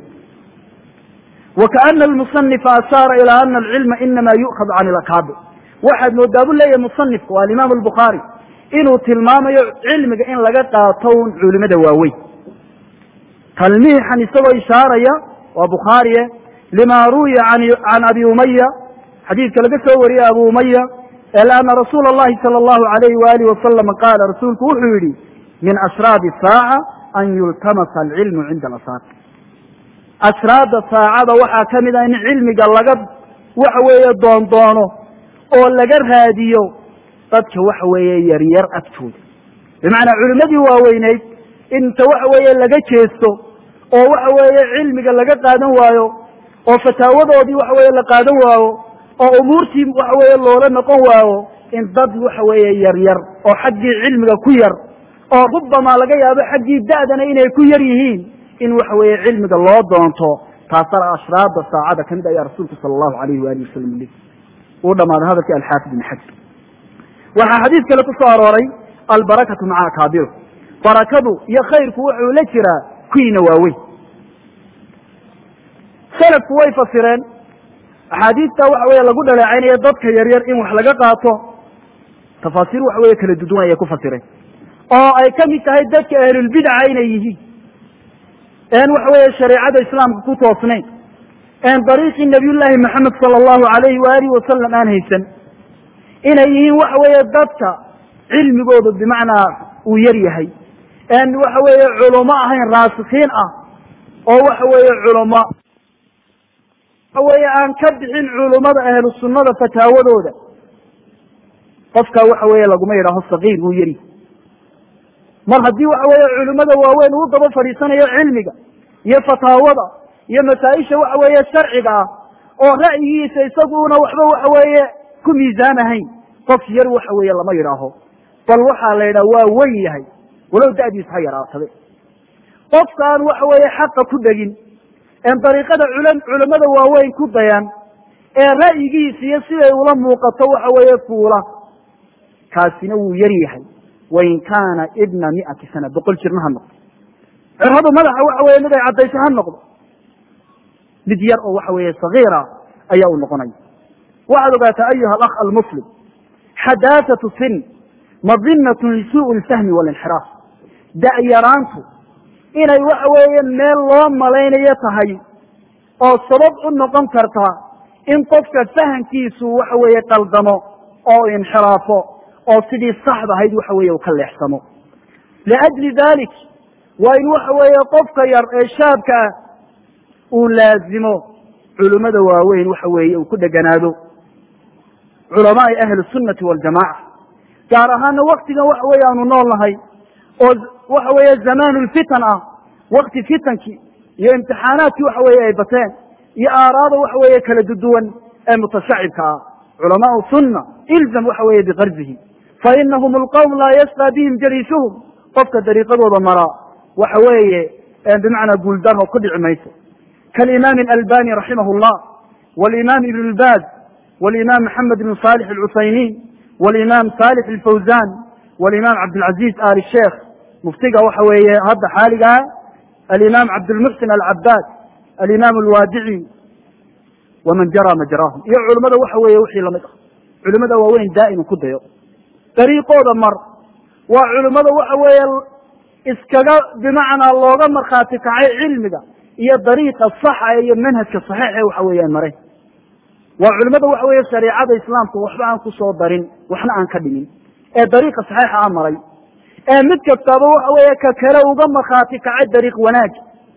wakaana almusanifa ashaara ilaa ana alcilma inama yu'khad can ilakaabir waxaad moodaa bu leeyahay musanifka waa alimaam albukhaari inuu tilmaamayo cilmiga in laga qaato un culimada waaweyn talmiixan isagoo ishaaraya waa bukhaariye lima ruwiya can abi umaya xadiidka laga soo wariyey abu umaya ana rasuula اllahi salى اllahu alayhi waalihi wasalama qaala rasuulku wuxuu yihi min ashraabi saaca an yultamasa alcilmu cinda alasaar ashraada saacada waxaa ka mid ah in cilmiga laga waxa weeye doondoono oo laga raadiyo dadka waxa weeye yaryar agtooda bimacnaa culimmadii waaweyneyd inta waxa weeye laga jeesto oo waxa weeye cilmiga laga qaadan waayo oo fataawadoodii waxa weeye la qaadan waayo oo umuurtii waxa weeye loola noqon waayo in dad waxa weeye yaryar oo xaggii cilmiga ku yar oo rubamaa laga yaabo xaggii da'dana inay ku yar yihiin in waxa weeye cilmiga loo doonto taasana ashraada saacada kamid ayaa rasuulku sala allahu alayhi waalihi wasalam li uu dhamaaday hadalkii alxaafid ibn xajar waxaa xadiis kale ku soo arooray albarakatu maca akaabiro barakadu iyo khayrku wuxuu la jiraa kuwiina waaweyn salafku way fasireen axaadiista waxa weeye lagu dhaleecaynaya dadka yaryar in wax laga qaato tafaasiir waxa weeye kala duduwan ayay ku fasireen oo ay ka mid tahay dadka ahlulbidca inay yihiin een waxa weeye shareecada islaamka ku toosnayn een dariiqii nabiyullaahi maxamed sala allahu alayhi waalihi wasalam aan haysan inay yihiin waxa weeye dadka cilmigoodu bimacnaa uu yar yahay een waxa weeye culamo ahayn raasikiin ah oo waxa weeye culamo waxa weeye aan ka bixin culummada ahlu sunnada fataawadooda qofkaa waxa weeye laguma yidhaaho sagiir wuu yari mar haddii waxa weeye culimmada waaweyn uu daba fadhiisanayo cilmiga iyo fataawada iyo masaa-isha waxa weeye sharciga ah oo ra'yigiisa isaguna waxba waxa weeye ku miisaamahayn qof yar waxa weeye lama yidhaaho bal waxaa la yidhaha waa weyn yahay walow da'diisu ha yaraatabe qofkaan waxa weeye xaqa ku dhegin een dariiqada cul culamada waaweyn ku dayan ee ra'yigiisa iyo siday ula muuqato waxa weeye fuula kaasina wuu yar yahay wain kaana ibna miati sana boqol jirna ha noqdo ciradu madaxa waxa weye mid ay caddayso ha noqdo mid yar oo waxa weeye sagiira ayaa uu noqonaya waxaad ogaataa ayuha alakh almuslim xadaasatu sin madinatun lisuu lfahmi walinxiraaf da'yaraantu inay waxa weeye meel loo malaynayo tahay oo sabab u noqon karta in qofka fahamkiisu waxa weeye qaldamo oo inxiraafo oo sidii saxda ahayd waxa weeye uu ka leexsamo liajli dalik waa in waxa weeye qofka yar ee shaabka ah uu laazimo culimmada waaweyn waxa weeye uu ku dheganaado culamaai ahli sunnati waljamaca gaar ahaana waktigan waxa weeye aanu nool nahay oo waxa weeye zamaanu lfitan ah wakti fitankii iyo imtixaanaadkii waxa weeye ay bateen iyo aaraada waxa weeye kala duduwan ee mutashacibka ah culamaau sunna ilzam waxa weeye biqarzihi fainahum alqowm laa yasqى bihim jaliisuhum qofka dariiqadooda maraa waxa weeye bimacnaa guuldaro ku dhici mayso kalimaam albani raximah llah walimaam ibn lbaz walimaam maxamed ibn salix alcusaymin walimaam salix alfawzan walimaam cabdilcaziz ali sheekh muftiga waxa weeye hadda xaaligaa alimaam cabdilmuxsin alcabaad alimaam alwaadici waman jara majraahum iyo culimada waxa weeye wixii lamid ah culimada waaweyn daa'iman ku dayo dariiqooda mar waa culimmada waxa weeye iskaga bimacnaa looga markhaati kacay cilmiga iyo dariiqa saxa iyo manhajka saxiixa waxa weeye ay mareen waa culimmada waxa weeye shareicada islaamka waxba aan ku soo darin waxna aan ka dhimin ee dariiqa saxiixa a maray ee mid kastaba waxa weeye ka kale uga markhaati kacay dariiq wanaag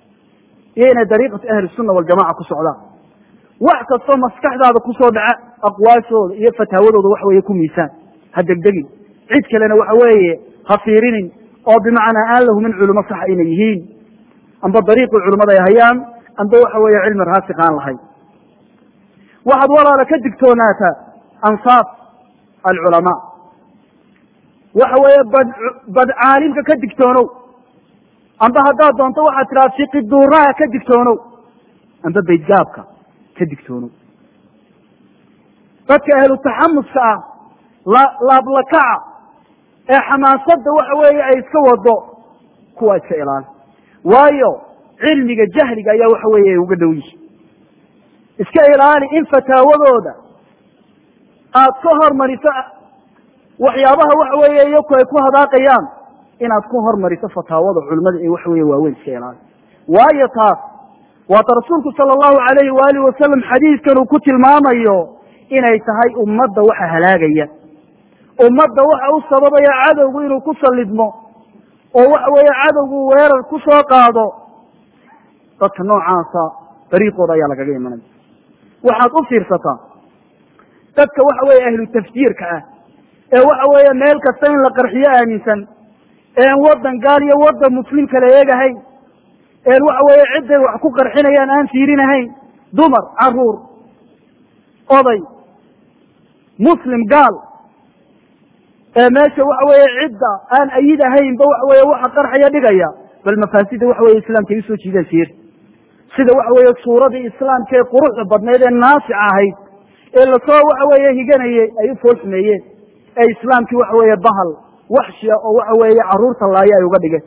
iyo inay dariiqatu ahli sunna waljamaca ku socdaan wax kastoo maskaxdaada kusoo dhaca aqwaashooda iyo fataawadooda waxa weeye ku miisaan ha degdegin cid kalena waxa weeye ha fiirinin oo bimacnaa aan la humin culimo saxa inay yihiin amba dariiqii culimmada ay hayaan amba waxa weeye cilmi raasik aan lahayn waxaad walaala ka digtoonaataa ansaaf alculamaa waxa weeye bad bad caalimka ka digtoonow amba haddaad doonto waxaad tidhaha fiqi duuraha ka digtoonow amba baydgaabka ka digtoonow dadka ahlu taxamuska ah laablakaca ee xamaasadda waxa weeye ay iska wado kuwa iska ilaali waayo cilmiga jahliga ayaa waxa weeye uga dhow yihi iska ilaali in fataawadooda aad ka hormariso waxyaabaha waxa weeye iyaku ay ku hadaaqayaan inaad ku hormariso fataawada culimada ee waxa weeye waaweyn iska ilaali waayo taas waata rasuulku sala allahu alayhi waalihi wasalam xadiidkan uu ku tilmaamayo inay tahay ummadda waxa halaagaya ummadda waxa u sababaya cadowgu inuu ku sallidmo oo waxa weeye cadowgu weerar ku soo qaado dadka noocaasa dariiqooda ayaa lagaga imanaya waxaad u fiirsataa dadka waxa weeye ahlu tafjiirka ah ee waxa weeye meel kasta in la qarxiyo aaminsan een waddan gaal iyo waddan muslim kala eegahayn een waxa weeye cidday wax ku qarxinayaan aan fiirinahayn dumar caruur oday muslim gaal ee meesha waxa weeye cidda aan ayid ahaynba waxa weeye waxa qarxaya dhigaya bal mafaasida waxa weye islaamka ay usoo jiidaan fiir sida waxa weeye suuradii islaamka ee quruxda badnayd ee naasica ahayd ee lasoo waxa weeye higanayey ay u fool xumeeyeen ee islaamkii waxa weeye bahal waxshiya oo waxa weeye caruurta laaya ay uga dhigeen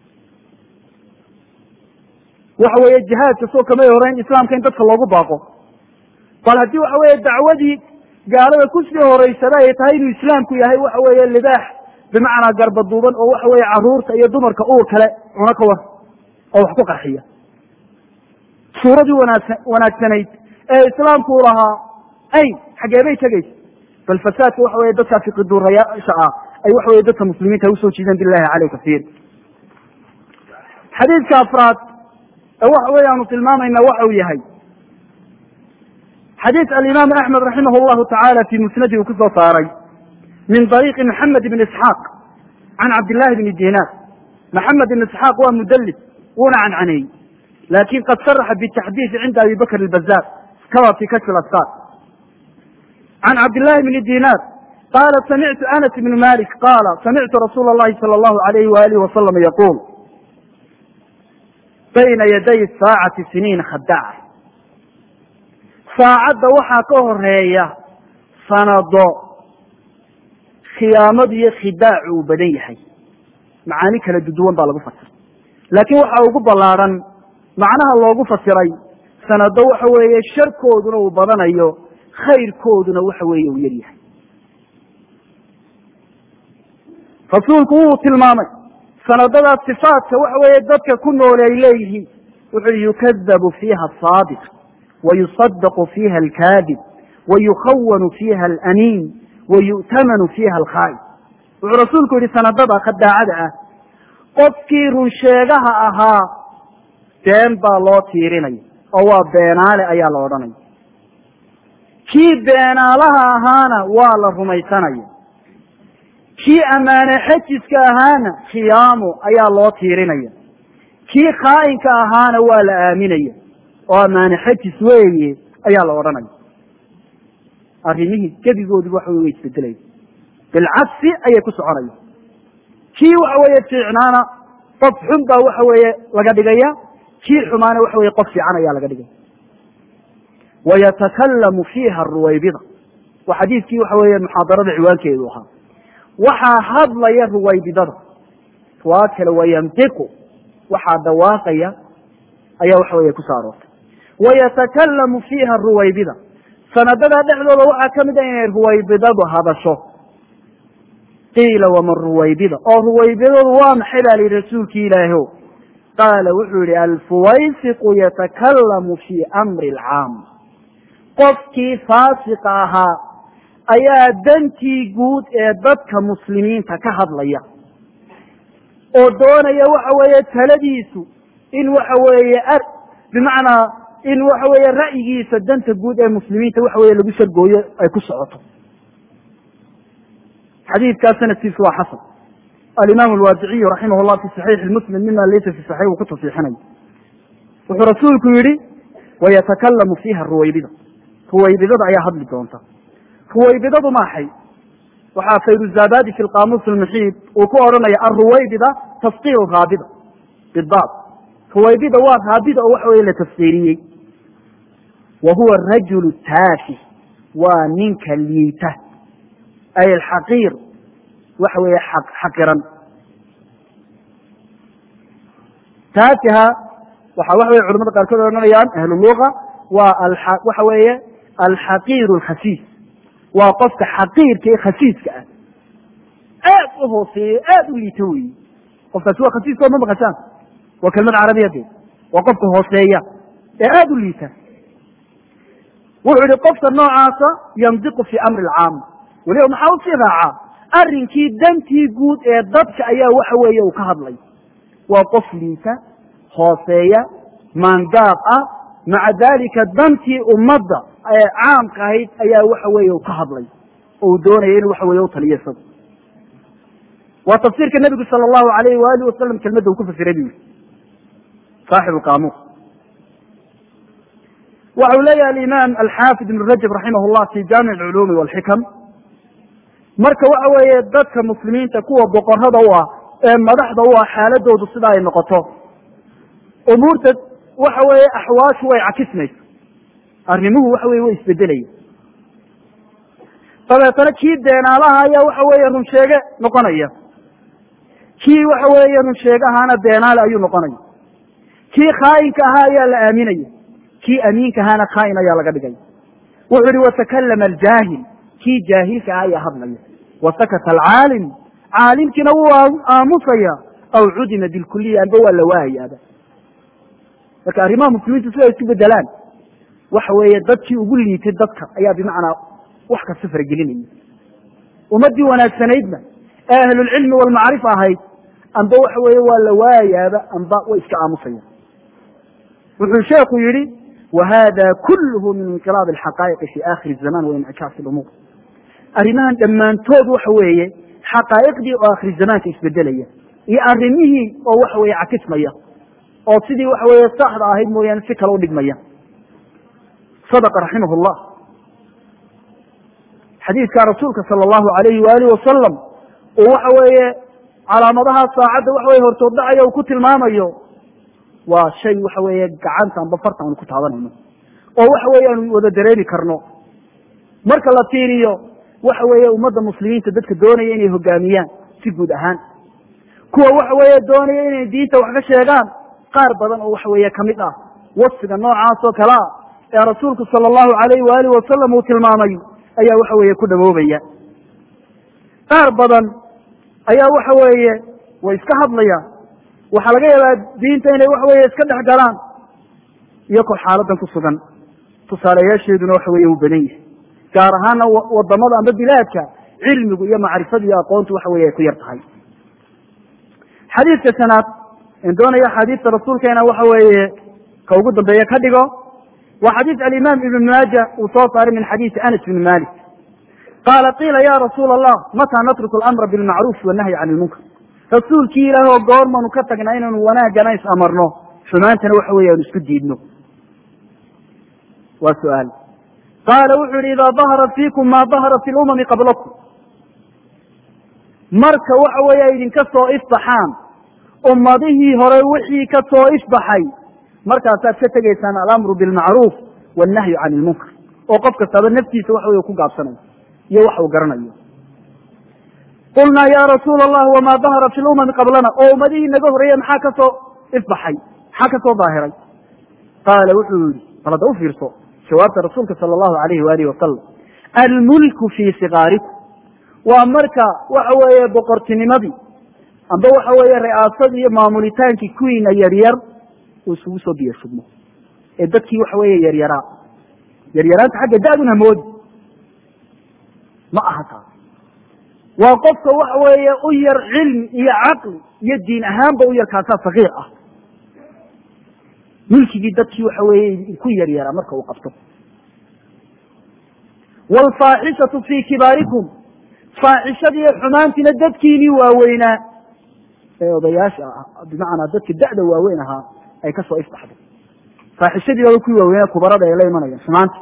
waxa weeye jihaadka soo kamay horeyn islaamka in dadka loogu baaqo bal haddii waxa weeye dacwadii gaalada kusii horeysada ay tahay inuu islaamku yahay waxa weeye libaax bimacnaa garbaduuban oo waxa weeye caruurta iyo dumarka uur kale cuno ka war oo wax ku qarxiya suuradii wanaagsa wanaagsanayd ee islaamku u lahaa ay xagee bay tegaysa bal fasaadka waxa weye dadka fiqiduurayaasha ah ay waxa weye dadka muslimiinta usoo jiideen bilahi caleyh kasiir xadiidka afraad ee waxa weye aanu tilmaamayna waxa uu yahay xadiid alimaam axmed raximah llahu tacaala fi musnadi uu kusoo saaray min ariiqi maxamed ibn isxaaq can cabdillahi bni dinar maxamed ibn isxaaq waa mudlis wuuna cancaneeyey lakin qad sharaxa bitaxdiisi cinda abi bakr albazar kama fi kashfi asfar can cabdillahi bni dinar qala samictu anas ibn malik qala samictu rasuula اllahi salى اllahu alayh walihi wasalam yaqul bayna yaday saacati siniina khadaca saacadda waxaa ka horeeya sanado khiyaamadu iyo khidaacu uu badan yahay macaani kala duduwan baa lagu fasiray laakiin waxa ugu ballaadhan macnaha loogu fasiray sanado waxa weeye sharkooduna uu badanayo khayrkooduna waxa weeye uu yar yahay rasuulku wuu tilmaamay sanadadaas sifaadka waxa weeye dadka ku noole ay leeyihiin wuxuu yukadabu fiiha asaadiq wayusadaqu fiiha alkaadib wayukhawanu fiiha alaniin wayu'tamanu fiiha alkhaa'ib wuxuu rasuulku yihi sanadada khadaacada ah qofkii runsheegaha ahaa been baa loo tiirinaya oo waa beenaale ayaa la odhanaya kii beenaalaha ahaana waa la rumaysanaya kii ammaane xajiska ahaana khiyaamo ayaa loo tiirinaya kii khaa'inka ahaana waa la aaminaya oo ammaane xajis weeye ayaa la odhanaya arrimihii gebigoodiba waxa wey way isbedelaya bilcagsi ayay ku soconaya kii waxa weeye fiicnaana qof xun baa waxa weeye laga dhigaya kii xumaana waxa weye qof fiican ayaa laga dhigaya wayatakallamu fiiha ruwaybida waa xadiidkii waxa weeye muxaadarada ciwaankeedu ahaa waxaa hadlaya ruwaybidada waa kale wayantiqu waxaa dhawaaqaya ayaa waxa weeye kusoo aroortay wayatakallamu fiiha ruwaybida sanadada dhexdooda waxaa ka mid a inay ruwaybidadu hadasho qiila waman ruwaybida oo ruwaybidadu waa maxay baa lihi rasuulki ilaahio qaala wuxuu yihi alfuwaysiqu yatakallamu fii amri alcaam qofkii faasiqa ahaa ayaa dantii guud ee dadka muslimiinta ka hadlaya oo doonaya waxa weeye taladiisu in waxa weeye bimacnaa in waxa weeye ra'yigiisa danta guud ee muslimiinta waxa weye lagu shargooyo ay ku socoto xadiidkaas sanadkiisu waa xasan alimaam alwaadiciyu raximah llah fi saxiixi muslim mima laysa fi saxiix uu ku tasiixinayo wuxuu rasuulku yihi wayatakallamu fiiha ruwaybida ruwaybidada ayaa hadli doonta ruwaybidadu maaxay waxaa fayruzabadi fi lqamuus almuxiid uu ku odhanaya alruwaybida tafqiir raabida bidaad ruwaybida waa raabida oo waxa weye la tafsiiriyey wa huwa rajulu taafi waa ninka liita ay alxaqiir waxa weeye xaqiran taafiha waxa waxa weye culamada qaarkood odhanayaan ahluluga waa waxa weeye alxaqiir alkhasiis waa qofka xaqiirka ee khasiiska ah aad u hooseeyo aad u liito weyi qofkaasi waa khasiiska oo ma maqashaan waa kelmad carabiya de waa qofka hooseeya ee aada u liita wuxuu yihi qofka noocaasa yandiqu fi amri alcaam weliba maxaa usii raacaa arrinkii dantii guud ee dadka ayaa waxa weeye uu ka hadlay waa qof liita hooseeya maangaab ah maca dalika dantii ummadda ee caamka ahayd ayaa waxa weeye uu ka hadlay oo uu doonaya inuu waxa weye u taliyo isagu waa tafsiirka nebigu sala allahu alayhi waalihi wasalam kelmadda uu ku fasiray bu yihi saaxib lqamuus waxa uu leeyahay alimaam alxaafid ibn rajab raximah llah fi jaamic alculuumi walxikam marka waxa weeye dadka muslimiinta kuwa boqorada u ah ee madaxda u ah xaaladoodu sida ay noqoto umuurta waxa weeye axwaashu way cakismaysa arrimuhu waxa weye way isbedelaya dabeetana kii beenaalaha ayaa waxa weeye runsheege noqonaya kii waxa weeye runsheegahaana beenaale ayuu noqonaya kii khaayinka ahaa ayaa la aaminaya kii amiinka ahaana khaain ayaa laga dhigaya wuxuu ihi watakallama aljaahil kii jaahilka ah ayaa hadlaya wasakata alcaalim caalimkiina wuu aamusaya aw cudima bilkuliya amba waa la waahayaaba marka arrimaha muslimiintu sida ay isu bedelaan waxa weeye dadkii ugu liitay dadka ayaa bimacnaa wax kasta faragelinaya ummaddii wanaagsanaydna ee ahlulcilmi walmacrifa ahayd amba waxa weeye waa la waayaaba amba way iska aamusaya wuxuu sheekhu yihi whada kulluhu min inqilaab alxaqaa'iqi fi akhiri zaman wa incajaas lumuur arrimahan dhammaantood waxa weeye xaqaa'iqdii oo akhiri zamaanka isbedelaya iyo arrimihii oo waxa weeye cakismaya oo sidii waxa weeye saxda ahayd mooyaane si kale u dhigmaya sadaqa raximah llah xadiidka rasuulka sala allahu alayhi waalihi wasalam uu waxa weeye calaamadaha saacadda waxa weye hortood dhacaya uu ku tilmaamayo waa shay waxa weeye gacanta amba farta aanu ku taabanayno oo waxa weeye aanu wada dareemi karno marka la fiiriyo waxa weeye ummadda muslimiinta dadka doonaya inay hogaamiyaan si guud ahaan kuwa waxa weeye doonaya inay diinta wax ka sheegaan qaar badan oo waxa weeye kamid ah wasfiga noocaas oo kale ah ee rasuulku sala allahu alayhi waalihi wasalam uu tilmaamay ayaa waxa weeye ku dhawoobaya qaar badan ayaa waxa weeye way iska hadlayaan waxaa laga yaabaa diinta inay waxa weeye iska dhex galaan iyakoo xaaladan ku sugan tusaaleyaasheeduna waxa weeye uu badan yahay gaar ahaana wadamada amba bilaadka cilmigu iyo macrifadu iyo aqoontu waxa weye ay ku yar tahay xadiidka shanaad in doonaya axaadiista rasuulkeena waxa weeye ka ugu dambeeye ka dhigo waa xadiis alimaam ibn maaja uu soo saaray min xadiisi anas bn malik qaala qiila ya rasuula allah mataa natruku alamra bilmacruuf wanahyi can ilmunkar rasuulkii ilaah oo goormanu ka tagnaa inaanu wanaagana is amarno xumaantana waxa weeye aanu isku diidno waa su-aal qaala wuxuu yihi idaa dahara fiikum ma dahara fi lumami qablakum marka waxa weeye ay idinka soo ifbaxaan ummadihii hore wixii ka soo ifbaxay markaasaad ka tegaysaan alamru bilmacruuf wannahyu can ilmunkar oo qof kastaaba naftiisa waxa weye ku gaabsanayo iyo waxa uu garanayo qulnaa ya rasuula allah wama dahara fi lumami qablana oo ummadihii naga horeeye maxaa ka soo ifbaxay maxaa ka soo daahiray qaala wuxuu yihi bal hadda u fiirso jawaabta rasuulka sala allahu alayhi waalihi wasalam almulku fii sigaarikum waa marka waxa weeye boqortinimadii amba waxa weeye ri'aasadii iyo maamulitaankii kuwiina yaryar uu isugu soo biyo shubmo ee dadkii waxa weeye yaryaraa yaryaraanta xagga da-dun hamoodi ma aha taas waa qofka waxa weeye u yar cilmi iyo caqli iyo diin ahaanba u yar kaasaa sakiir ah milkigii dadkii waxa weeye ku yaryaraa marka uu qabto waalfaaxishatu fii kibaarikum faaxishadiiyo xumaantiina dadkiinii waaweynaa ee odayaasha ah bimacnaa dadka da-da waaweyn ahaa ay ka soo ifbaxday faaxishadii baba kuwii waaweynaa kubarada ay la imanayaan xumaanta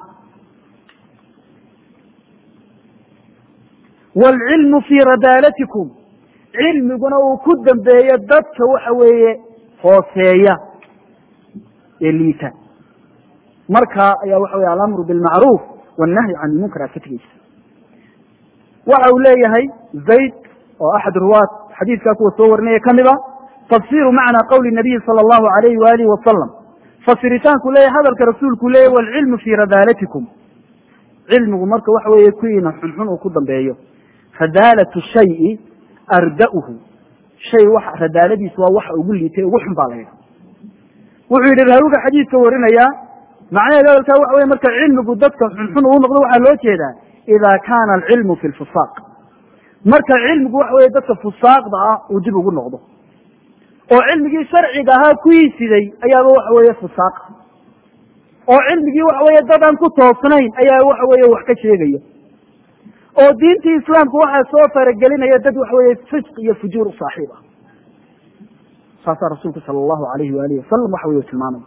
waalcilmu fii radaalatikum cilmiguna uu ku dambeeyo dadka waxa weeye hooseeya ee liita markaa ayaa waxa weye alamru bilmacruuf wannahyu can ilmunkar aad ka tegeysa waxa uu leeyahay zayd oo axad ruwaat xadiidkaa kuwa soo warinaya kamid a tafsiru macnaa qawli nabiyi sala allahu alayhi waalihi wasalam fasiritaanku leeyahy hadalka rasuulku leeyahy waalcilmu fii radaalatikum cilmigu marka waxa weeye kuwiina xunxun uu ku dambeeyo radaalatu shayi arda'uhu shay wax radaaladiisu waa waxa ugu liitay ugu xun baa la yidha wuxuu yidhi raawiga xadiidka warinayaa macnaheed hadalkaa waxa weye marka cilmigu dadka xunxun uu noqdo waxaa loo jeedaa ida kaana alcilmu fi lfusaaq marka cilmigu waxa weye dadka fusaaqda ah uu dib ugu noqdo oo cilmigii sharciga ahaa kuwii siday ayaaba waxa weeye fusaaq oo cilmigii waxa weeye dad aan ku toosnayn ayaa waxa weeye wax ka sheegaya oo diintii islaamku waxaa soo faragelinaya dad waxa weeye fisq iyo fujuur u saaxiib ah saasaa rasuulku sala allahu alayhi waalihi wasalam waxa weye tilmaamaya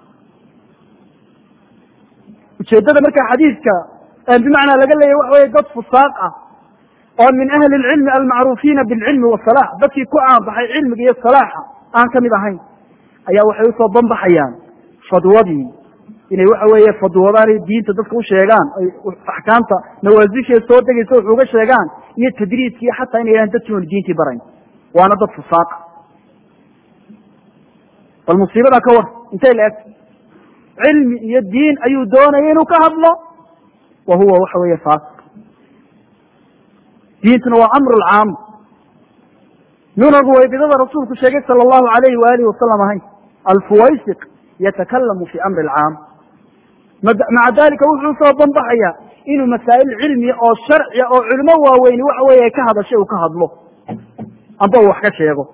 ujeedada marka xadiidka bimacnaa laga leeyahy waxa weye dad fusaaq ah oo min ahli lcilmi almacruufiina bilcilmi wasalax dadkii ku caanbaxay cilmiga iyo salaaxa aan kamid ahayn ayaa waxay usoo banbaxayaan fadwadii inay waxa weeye fadwadaan diinta dadka u sheegaan ay axkaamta nawaasisheed soo degaysa wax uga sheegaan iyo tadriiskii xataa inay yahan dadkii oon diintii barayn waana dad fusaaqa bal musiibada ka war intay la eg cilmi iyo diin ayuu doonaya inuu ka hadlo wa huwa waxa weeye faasiq diintuna waa amru lcaam nunagu waybidada rasuulku sheegay sala allahu alayhi waalihi wasalam ahayn alfuwaysiq yatakalamu fi amri alcaam maca dalika wuxuu soo banbaxaya inuu masaa'il cilmiya oo sharciya oo culimo waaweyni waxa weeye ka hadashay uu ka hadlo amba uu wax ka sheego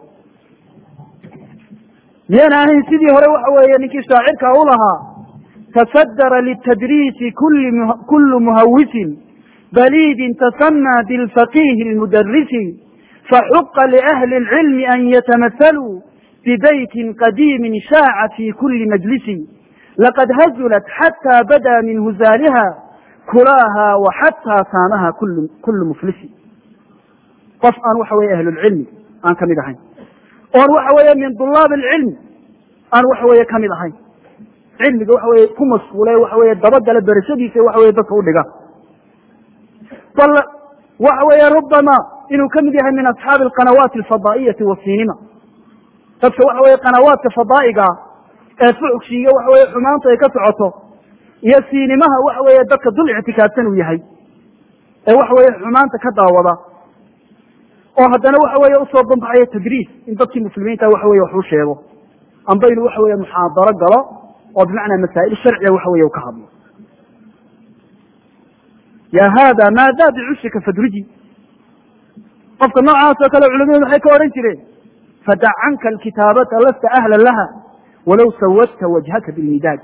miyaan ahayn sidii hore waxa weeye ninkii shaacirka u lahaa tasadara litadriisi kulu muhawisin baliidin tasanaa bilfaqihi lmudarisi faxuqa liahli اlcilmi an yatamahaluu bibeytin qadiimin shaaca fi kuli majlisi laqad hazulat xatى bada min huzaaliha kulaaha waxataa saamaha kulu muflisi qof aan waxa weye ahlulcilmi aan kamid ahayn oon waxa weeye min dulaab alcilmi aan waxa weeye kamid ahayn cilmiga waxa weye ku mashquule waxa weye dabagala berashadiisa waxa weye dadka udhiga bal waxa weeye rubama inuu kamid yahay min asxaabi alqanawaati alfadaa'iyati wasinima dadka waxa weye qanawaadka fadaa'iga ee fuxshiiyo waxa weye xumaanta ay ka socoto iyo siinimaha waxa weeye dadka dul ictikaafsan uu yahay ee waxa weeye xumaanta ka daawada oo haddana waxa weeye usoo banbaxayo tadriis in dadkii muslimiinta waxa weye wax u sheego amba inuu waxa weye muxaadaro galo oo bimacnaa masaa'il sharciga waxa weye u ka hadlo ya hada maada bicushika fadruji qofka noocaas oo kale culamadu maxay ka odhan jireen fadac canka alkitaabata lasta ahlan laha walow sawadta wajhaka bilmidaad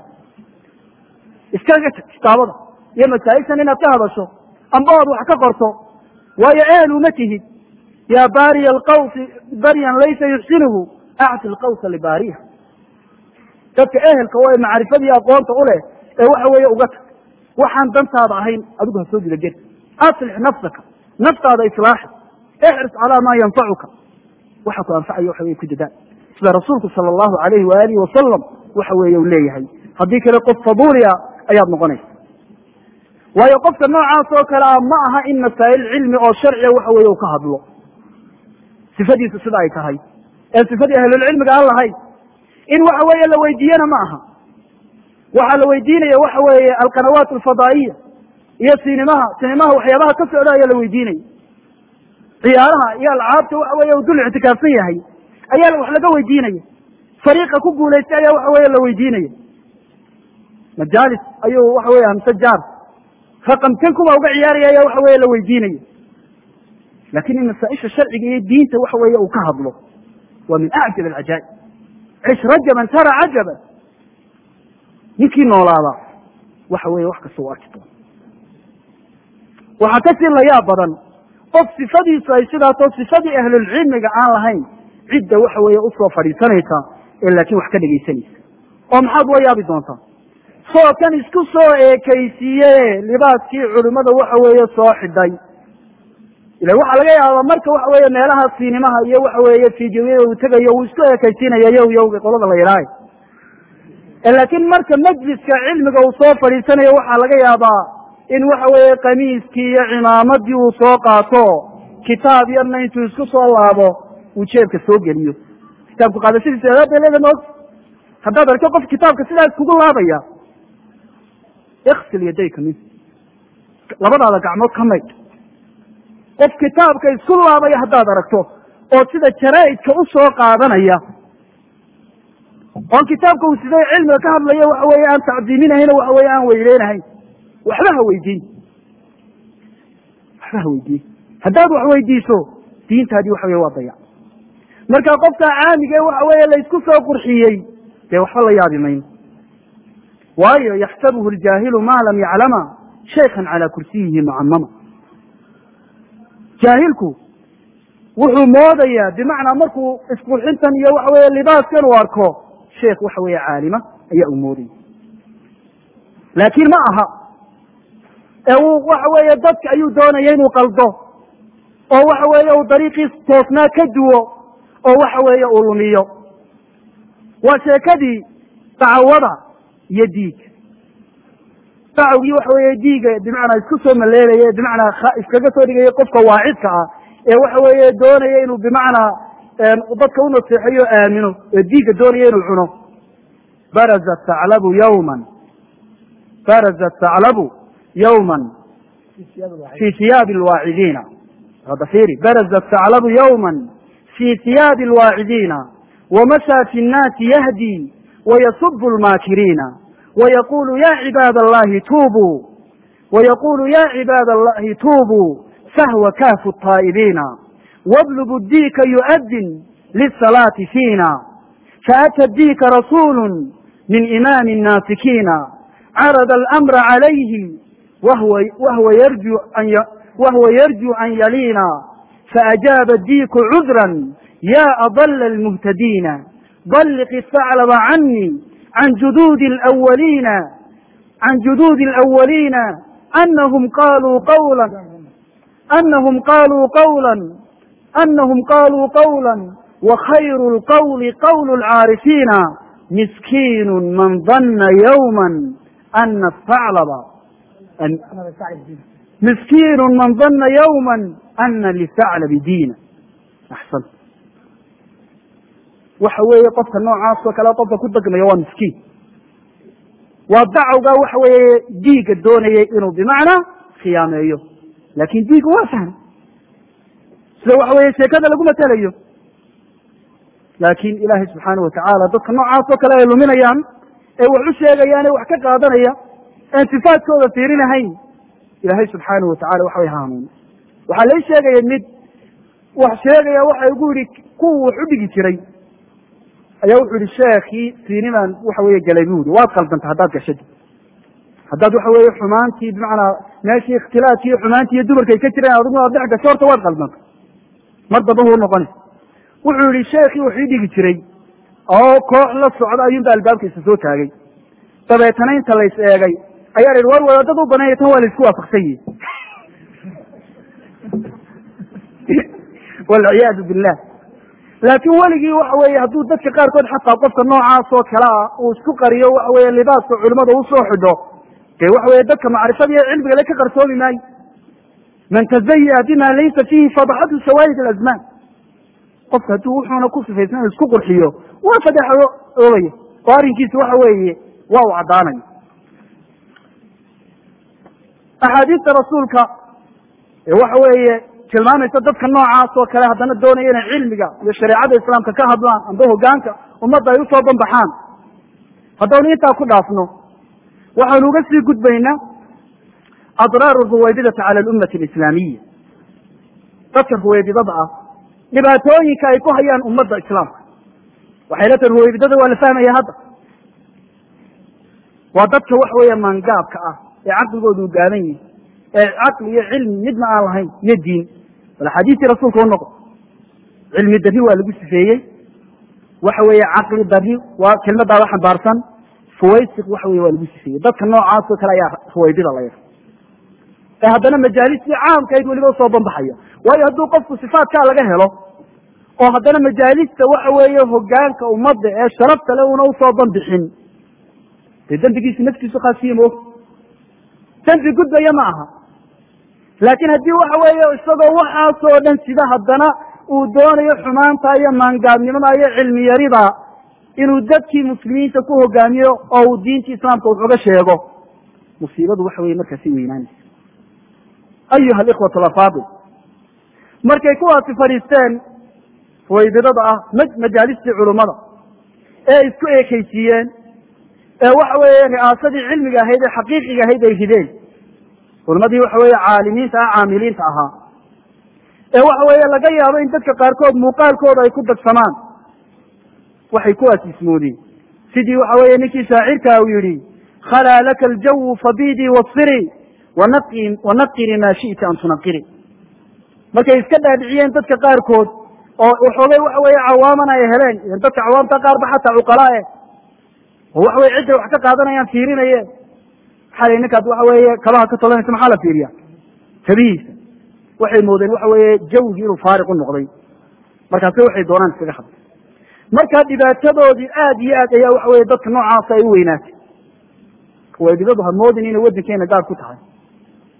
iskaga tag kitaabada iyo masaa'iltan inaad ka hadasho amba oad wax ka qorto waayo ehel uma tihid ya baariya alqawsi baryan laysa yuxsinuhu acti lqawsa libaariha dadka ehelka oo macrifadii aqoonta u leh ee waxa weeye uga tag waxaan dantaada ahayn adigu ha soo guda gel aslix nafsaka naftaada islaaxi ixris calaa maa yanfacuka waxa ku anfacayo waxa weye ku dadaal sida rasuulku sala allahu alayhi waalihi wasalam waxa weeye u leeyahay haddii kale qof faduulia ayaad noqonaysa waayo qofka noocaas oo kale ah ma aha in masaa'il cilmi oo sharciga waxa weeye uu ka hadlo sifadiisu sida ay tahay ee sifadii ahlulcilmiga aan lahayn in waxa weeye la weydiiyena ma aha waxaa la weydiinaya waxa weeye alqanawaat alfadaa'iya iyo sinimaha sinimaha waxyaabaha ka socda ayaa la weydiinaya ciyaaraha iyo alcaabta waxa weeye uu dul ictikaafsan yahay ayaa wax laga weydiinaya fariiqa ku guulaystay ayaa waxa weeye la weydiinaya majaalis ayuu waxa weye hamse jaar raqam ten kuba uga ciyaaraya ayaa waxa weye la weydiinaya lakin in masaaisha sharciga iyo diinta waxa weeye uu ka hadlo waa min acjab alcajaa'ib cish rajaban tara cajaban ninkii noolaada waxa weeye wax kasta u arki doona waxaa kasii layaab badan qof sifadiisu ay sidaasoo sifadii ahlulcilmiga aan lahayn cidda waxa weeye usoo fadhiisanaysa ee laakiin wax ka dhegaysanaysa oo maxaad ula yaabi doontaa soo kan isku soo eekaysiiye libaaskii culimmada waxa weeye soo xidhay ila waxaa laga yaabaa marka waxa weeye meelaha siinimaha iyo waxa weeye fiidiyowiyada uu tegayo uu isku eekaysiinaya yow yowga qolada la yidhaahay laakiin marka majliska cilmiga uu soo fadhiisanayo waxaa laga yaabaa in waxa weeye kamiiskii iyo cimaamadii uu soo qaato kitaab yarna intuu isku soo laabo uu jeebka soo geliyo kitaabku qaadashadiisa adaab bay leeda maog haddaad arko qof kitaabka sidaas kugu laabaya iksil yadayka min labadaada gacmood ka maydh qof kitaabka isku laabaya haddaad aragto oo sida jaraa'idka u soo qaadanaya oon kitaabka uu siday cilmiga ka hadlayo waxa weeye aan tacdiiminahayn waxa weye aan weyleynahayn waxba ha weydiin waxba ha weydiin haddaad wax weydiiso diintaadii waxa weye waa dayac marka qofka caamige waxa weeye laysku soo qurxiyey dee waxba la yaabi mayno waayo yaxsabuhu ljaahilu ma lam yaclama shaykan calaa kursiyihi mucamama jaahilku wuxuu moodayaa bimacnaa markuu isqurxintan iyo waxa weeye libaaskan uu arko sheekh waxa weeye caalima ayaa uu moodaya laakiin ma aha ee uu waxa weeye dadka ayuu doonaya inuu qaldo oo waxa weeye uu dariiqiis toosnaa ka duwo oo waxa weeye uu lumiyo waa sheekadii dacwada iyo diig dacwgii waxa weeye diiga bimacnaa isku soo maleelaya bimacnaa iskaga soo dhigaya qofka waacidka ah ee waxa weeye doonaya inuu bimacnaa dadka u naseexeeyo aamino ee diigga doonaya inuu cuno baraza taclabu yawman baraza taclabu yawman fi hiyaabi alwaacidiina hadda fiiri baraza taclabu yawman fi hiyaabi alwaacidiina wamashaa fi nnaasi yahdi wayasubu lmaakiriina wayaqulu ya cibaad allahi tuubuu wayaqulu ya cibaad allahi tuubuu sahwa kaafu taa'ibiina wablugu diika yu'adin lisalaati fiina faata diika rasuulu min imaami nnaasikiina carada alamra calayhi wahwa yarju wahwa yarju an yaliina faajaaba diiku cudran ya adala almuhtadiina balliq istaclaba canii can juduudi alawaliina can juduudi alawaliina anahum qaluu qawla anahum qaluu qawla anahum qaluu qawla wakhayru lqawli qawlu lcaarifiina miskiinu man dana yawma ana staclaba miskiinu man dana yawma ana lisaclabi diina axsan waxa weeye qofka noocaas oo kale qofka ku degmaya waa miskiin waa dacawga waxa weeye diigga doonayay inuu bimacnaa khiyaameeyo laakin diigga waa fahmay sida waxa weeye sheekada lagu matelayo laakin ilaahay subxaana watacaala dadka noocaas oo kale ay luminayaan ee wax u sheegayaan ee wax ka qaadanaya een sifaadkooda fiirinahayn ilaahay subxaana watacala waxa way haanuun waxaa lai sheegaya mid wax sheegaya waxa igu yihi kuwa wax u dhigi jiray ayaa wuxuu yihi sheekii siinimaan waxa weye galay bu yiri waad qaldanta haddaad gashadi haddaad waxa weeye xumaantii bimacnaa meeshii ikhtilaafkii iyo xumaantii iyo dumarka ay ka jireen adiguna aad dhex gasho horta waad qaldanta mar damba huu noqonaysa wuxuu yihi sheekii wax ii dhigi jiray oo koox la socda ayuunba albaabkiisa soo taagay dabeetana inta lays eegay ayaa la yihi war wadaadad u bananya tan waa laisku waafaqsan yihi walciyaadu billah laakin weligii waxa weeye hadduu dadka qaarkood xataa qofka noocaas oo kale ah uu isku qariyo waxa weye libaaska culimada usoo xidho dee waxa weye dadka macrifada iyo cilmiga le ka qarsoomi maayo man tazayaa bima laysa fiihi fadaxatu shawaahid alazmaan qofka hadduu wuxuuna ku sifaysan isku qurxiyo waa fadeexo oogaya oo arrinkiisa waxa weeye waa u caddaanaya axaadiista rasuulka ee waxa weeye tilmaamaysa dadka noocaas oo kale haddana doonaya inay cilmiga iyo shareecada islaamka ka hadlaan amba hogaanka ummadda ay usoo banbaxaan haddaynu intaa ku dhaafno waxaanu uga sii gudbaynaa adraaru ruwaybidata cala alummati alislaamiya dadka ruwaybidada ah dhibaatooyinka ay ku hayaan ummadda islaamka waxay la tahay ruwaybidada waa la fahmaya hadda waa dadka waxa weeye maangaabka ah ee caqligoodu u gaaban yihi ee caqli iyo cilmi midna aan lahayn iyo diin bal axaadiistii rasuulka u noqo cilmi darri waa lagu sifeeyey waxa weeye caqli darri waa kelmadaaba xambaarsan fuwaysiq waxa weye waa lagu sifeeyey dadka noocaas oo kale ayaa ruwaybida la yidha ee haddana majaalistii caamkayd weliba usoo banbaxaya waayo hadduu qofku sifaatkaa laga helo oo haddana majaalista waxa weeye hogaanka ummadda ee sharafta le una usoo banbixin dee dembigiisu naftiisu khaasiye ma og dembi gudbaya ma aha laakiin haddii waxa weeye isagoo waxaasoo dhan sida haddana uu doonayo xumaanta iyo maangaabnimada iyo cilmi yarida inuu dadkii muslimiinta ku hogaamiyo oo uu diintii islaamka wax uga sheego musiibadu waxa weye markaasi weynaanaysa ayuha alikhwatu alafaadil markay kuwaasi fadhiisteen ruwaybidada ah majaalistii culummada ee isku eekaysiiyeen ee waxa weeye ri'aasadii cilmiga ahayd ee xaqiiqiga ahayd ay rideen culimadii waxa weeye caalimiinta ah caamiliinta ahaa ee waxa weeye laga yaabo in dadka qaarkood muuqaalkooda ay ku dagsamaan waxay kuwaas ismoodeen sidii waxa weeye ninkii shaacirka uu yihi khalaa laka aljawu fabidii wasiri wanaqiri maa shi'ta an tunaqiri markay iska dhaadhiciyeen dadka qaarkood oo waxoogay waxa weeye cawaaman ay heleen dadka cawaamta qaarba xataa cuqalaa eh oo waxa weye cidday wax ka qaadanayaan fiirinayeen xalay ninkaad waxa weeye kabaha ka tolanaysa maxaa la fiiriya kabihiisa waxay moodeen waxa weeye jawgii inuu faariq u noqday markaase waxay doonaan iskaga hadla marka dhibaatadoodii aad iyo aad ayaa waxa weye dadka noocaasa ay u weynaatay waydibadu ha moodin inay waddankeena gaar ku tahay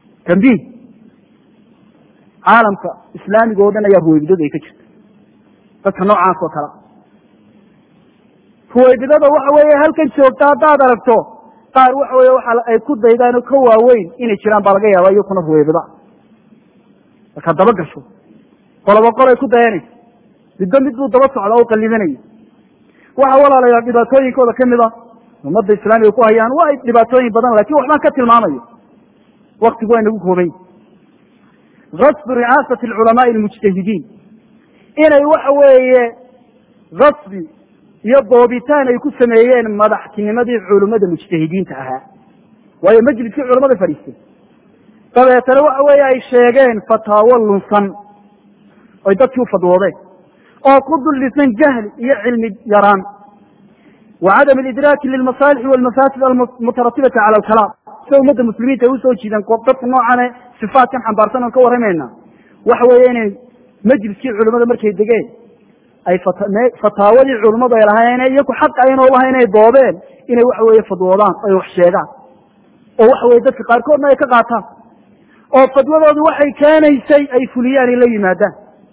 tambiih caalamka islaamiga oo dhan ayaa ruwaybidadu ay ka jirta dadka noocaas oo kale ruwaybidada waxa weeye halkan joogta haddaad aragto qaar waxa weye waxa ay ku daydaan oo ka waaweyn inay jiraan baa laga yaaba iyakuna ruwaybida markaa daba gasho qoloba qol ay ku dayanaysa midba mid buu daba socda o qallidanaya waxa walaalayaal dhibaatooyinkooda kamid a ummadda islaamiga ku hayaan waa dhibaatooyin badan lakin waxbaan ka tilmaamayo waktigu waa inagu koobany gasbu ricaasati alculamaai almujtahidiin inay waxa weeye gasbi iyo boobitaan ay ku sameeyeen madaxtinimadii culimmada mujtahidiinta ahaa waayo majliskii culamada fadhiistay dabeetana waxa weeye ay sheegeen fataawo lunsan oy dadkii u fadwoodeen oo ku dullisan jahli iyo cilmi yaraan wa cadam alidraaki lilmasaalixi walmafaasid almutaratibati cala alkalaam sida ummadda muslimiinta ay usoo jiideen dadka noocane sifaatkan xambaarsan oon ka warramayna waxa weeye inay majliskii culimmada markay degeen ay fataawadii culimmadu ay lahaayeen iyaku xaq aynoo lahayn inay doodeen inay waxa weeye fadwoodaan ay wax sheegaan oo waxa weye dadka qaarkoodna ay ka qaataan oo fadwadoodu waxay keenaysay ay fuliyaan ay la yimaadaan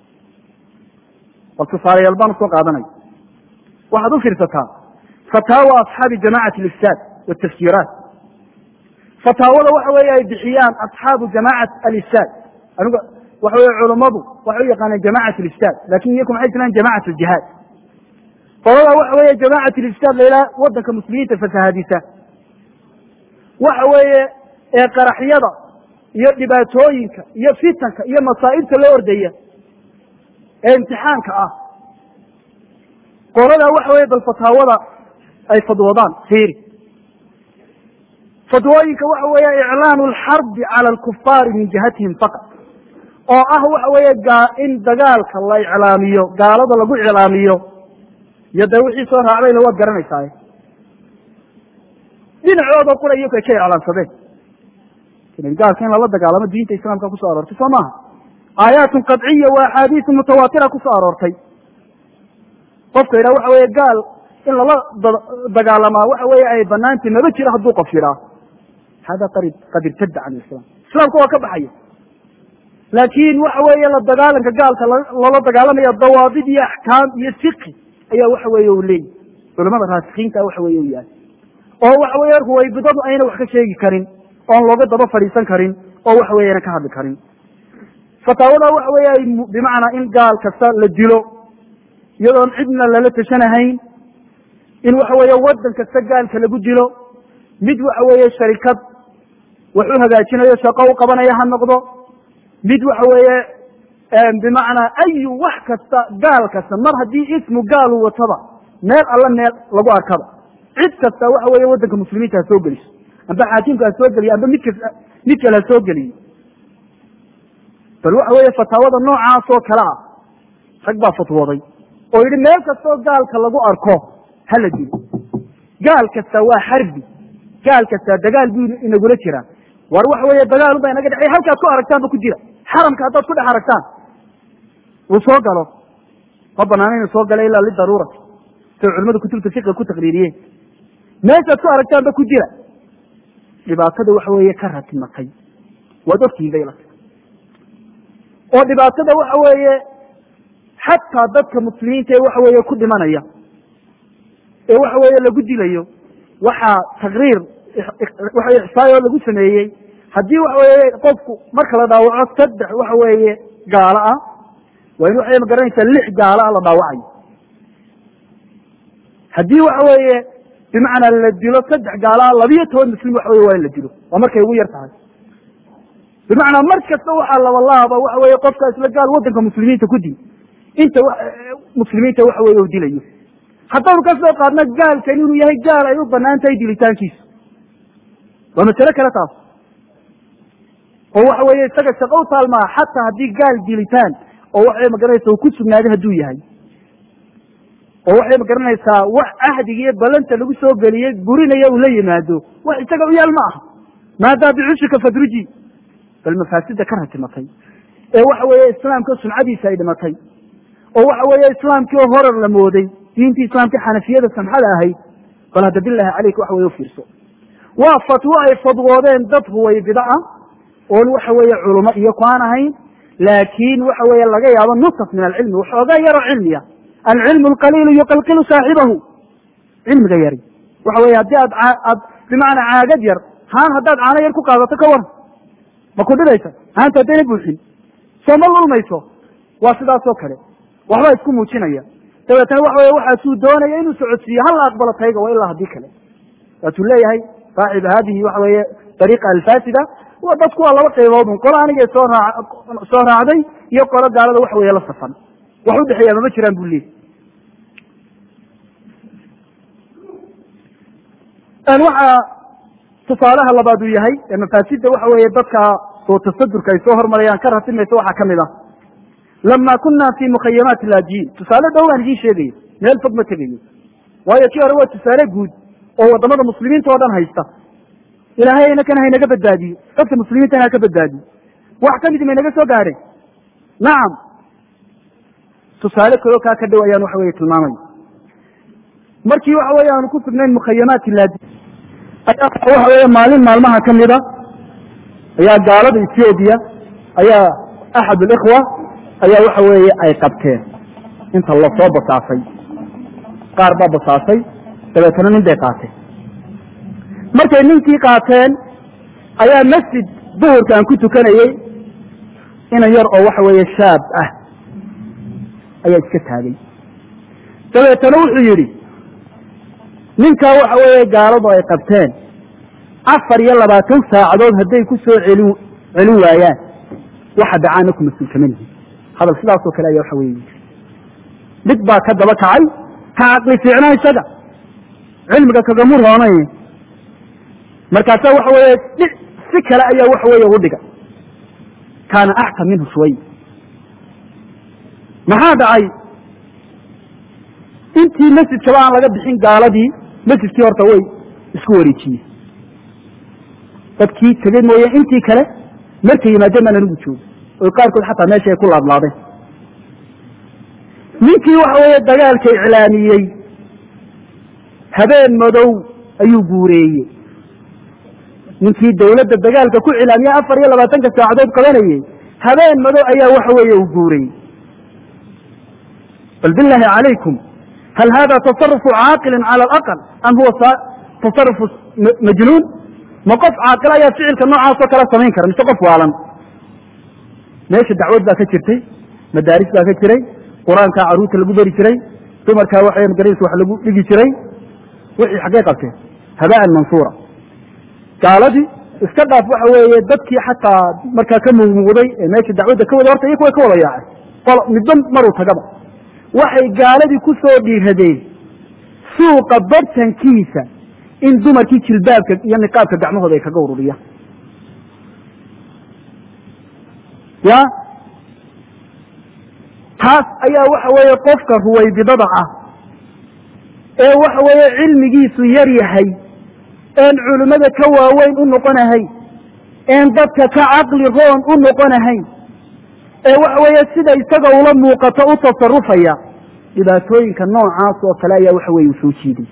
bal tusaalayaal baan usoo qaadanaya waxaad u fiirsataa fataawa asxaabi jamacati alifsaad watafsiiraat fataawada waxa weeye ay bixiyaan asxaabu jamacat alifsaad anigu waxa weye culammadu waxay u yaqaaneen jamacat alifsaad lakin iyaku maxay tilaan jamacat aljihaad qolada waxa weeye jamacat alifsaad lailaa wadanka muslimiinta fasahadisa waxa weeye ee qaraxyada iyo dhibaatooyinka iyo fitanka iyo masaa'ibta loo ordaya ee imtixaanka ah qolada waxa weye bal fataawada ay fadwoodaan fiiri fadwooyinka waxa weeye iclaanu alxarbi cala alkufaari min jihatihim faqat oo ah waxa weeye in dagaalka la iclaamiyo gaalada lagu iclaamiyo iyo dee wixii soo raacdayna waad garanaysaa dhinacooda qura iyaku ay ka iclaamsadeen gaalka in lala dagaalamo diinta islaamka kusoo aroortay soo maaha aayaatun qadciya wa axaadiisu mutawaatira kusoo aroortay qofka yidhaha waxa weeye gaal in lala dagaalamaa waxa weeye ay banaantay maba jiro hadduu qof yidhaa hada qad irtada can islam islaamka waa ka baxaya laakin waxa weeye la dagaalanka gaalka lala dagaalamaya dawaabid iyo axkaam iyo fiqi ayaa waxa weeye u leeyahy culamada raasikiinta waxa weye u yahay oo waxa weye ruwaybidadu ayna wax ka sheegi karin oon looga daba fadhiisan karin oo waxa weye ayna ka hadli karin fataawada waxa weeye ay bimacnaa in gaal kasta la dilo iyadoon cidna lala tashanahayn in waxa weeye waddan kasta gaalka lagu dilo mid waxa weeye sharikad wax u hagaajinayo shaqo u qabanaya ha noqdo mid waxa weeye bimacnaa ayu wax kasta gaal kasta mar haddii ismu gaalu wataba meel alla meel lagu arkaba cid kasta waxa weeye waddanka muslimiinta ha soo geliso amba xaakimka ha soo geliyo amba midkas mid kale ha soo geliyo bal waxa weeye fataawada noocaas oo kale ah rag baa fatwooday oo yidhi meel kastoo gaalka lagu arko hala dilo gaal kasta waa xarbi gaal kasta dagaal buu inagula jiraa war waxa weeye dagaal unbaa inaga dhexey halkaad ku aragtaanba ku jira xaramka haddaad ku dhex aragtaan uu soo galo ma banaana inuu soo galo ilaa lidaruurati say culimadu kutubta fiqiga ku taqriiriyeen meeshaad ku aragtaanba ku jira dhibaatada waxa weeye ka ratimatay waad ogtihiin bay ilata oo dhibaatada waxa weeye xataa dadka muslimiinta ee waxa weeye ku dhimanaya ee waxa weeye lagu dilayo waxaa taqriir waxa ixsaayoo lagu sameeyey haddii waxa weeye qofku marka la dhaawaco saddex waxa weeye gaalo ah waa in waxay magaranaysaa lix gaalo ah la dhaawacayo haddii waxa weeye bimacnaa la dilo saddex gaalo ah labiyo toban muslim waxa weye waa in la dilo waa markay ugu yar tahay bimacnaa mar kasta waxaa labalaaba waxa weeye qofka isla gaal waddanka muslimiinta ku dil inta muslimiinta waxa weye u dilayo haddaynu ka soo qaadno gaalkan inuu yahay gaal ay u banaan tahay dilitaankiisu waa masale kale taas oo waxa weeye isaga shaqo u taalmaa xataa haddii gaal dilitaan oo waxay magaranaysa uu ku sugnaaday hadduu yahay oo waxay magaranaysaa wax ahdiga iyo ballanta lagu soo geliyey burinaya uu la yimaado wax isaga u yaal ma aha maadaa bicushika fadruji bal mafaasida ka ratimatay ee waxa weeye islaamka sumcadiisa ay dhimatay oo waxa weeye islaamkii oo horar la mooday diintii islaamka xanafiyada samxada ahayd bal hadda bilahi caleyk waxa weye ufiirso waa fatwo ay fadwoodeen dad huwaybida ah oon waxa weeye culumo iyo ku aan ahayn laakiin waxa weeye laga yaabo nusaf min alcilmi waxoogaa yaroo cilmiya alcilmu alqaliilu yuqalqilu saaxibahu cilmiga yari waxa weye haddii aad aad bimacnaa caagad yar haan haddaad caano yar ku qaadato ka waran ma ku dhidaysa haanta haddayna buuxin soo ma lulmayso waa sidaasoo kale waxbaa isku muujinaya dabeetana waxa weye waxaasuu doonaya inuu socodsiiyo hala aqbalo tayga waa ilaa haddii kale waatuu leeyahay saaxib haadihi waxa weeye dariiqa alfaasida wa dadku waa laba qayboodun qolo anigay soo raa soo raacday iyo qolo gaalada waxa weeye la safan wax u dhexeeya mama jiraan bu leeyay waxaa tusaalaha labaad uu yahay ee mafaasidda waxa weeye dadka soo tasadurka ay soo hormarayaan ka ratimaysa waxaa kamid ah lama kuna fi mukhayamaati laajiin tusaale dhow baan idiin sheegaya meel fog ma tegayo waayo kii hore waa tusaale guud oo wadamada muslimiinta oo dhan haysta ilaahay inakana haynaga badbaadiyo dadka muslimiintana ha ka badbaadiyo wax ka midi maynaga soo gaadhay nacam tusaale kaloo kaa ka dhow ayaan waxa weye tilmaamaya markii waxa weye aanu ku sugnayn mukhayamaati laajiin ayaa waxa weeye maalin maalmaha ka mida ayaa gaalada ethoobiya ayaa axad alikhwa ayaa waxa weeye ay qabteen inta lasoo basaasay qaar baa basaasay dabeetana nin bay qaateen markay ninkii qaateen ayaa masjid duhurka aan ku tukanayey inan yar oo waxa weeye shaab ah ayaa iska taagay dabeetana wuxuu yidhi ninkaa waxa weeye gaaladu ay qabteen afar iyo labaatan saacadood hadday ku soo celin celin waayaan waxa dhacaana ku mas-uul kama lihin hadal sidaasoo kale ayaa waxa weye mid baa ka daba kacay ka caqli fiicnaa isaga cilmiga kagamu roonay markaasa waxa weeye dhi si kale ayaa waxa weeye ugu dhiga kaana axkam minhu shuway maxaa dhacay intii masjidkaba aan laga bixin gaaladii masjidkii horta way isku wareejiyeen dadkii tegey mooye intii kale markay yimaadeen baan anigu joogo oo qaarkood xataa meesha ay ku laadlaadeen ninkii waxa weeye dagaalka iclaamiyey habeen madow ayuu guureeyey ninkii dawladda dagaalka ku cilaamiyey afar iyo labaatanka saacadood qabanayey habeen madow ayaa waxa weeye uu guureeyey bal billahi calaykum hal hada tasarufu caaqilin cala alaqal am huwa tasarufu majnuun ma qof caaqil ayaa ficilka noocaasoo kale samayn kara mise qof waalan meesha dacwad baa ka jirtay madaaris baa ka jiray qur-aankaa caruurta lagu beri jiray dumarkaa waxa magaras wax lagu dhigi jiray wixii xaggey qabteen habaan mansuura gaaladii iska dhaaf waxa weeye dadkii xataa markaa ka muumuuday ee meesha dacwadda ka wada horta iyo kuwa ka wada yaacay midba maruu tagaba waxay gaaladii ku soo dhiiradeen suuqa bartankiisa in dumarkii jilbaabka iyo niqaabka gacmahooda ay kaga ururiyaan ya taas ayaa waxa weeye qofka ruwaybidada ah ee waxa weeye cilmigiisu yar yahay een culimmada ka waaweyn u noqonahay een dadka ka caqli roon u noqonahay ee waxa weeye sida isaga ula muuqato u tasarufaya dhibaatooyinka noocaas oo kale ayaa waxa weye u soo jiiday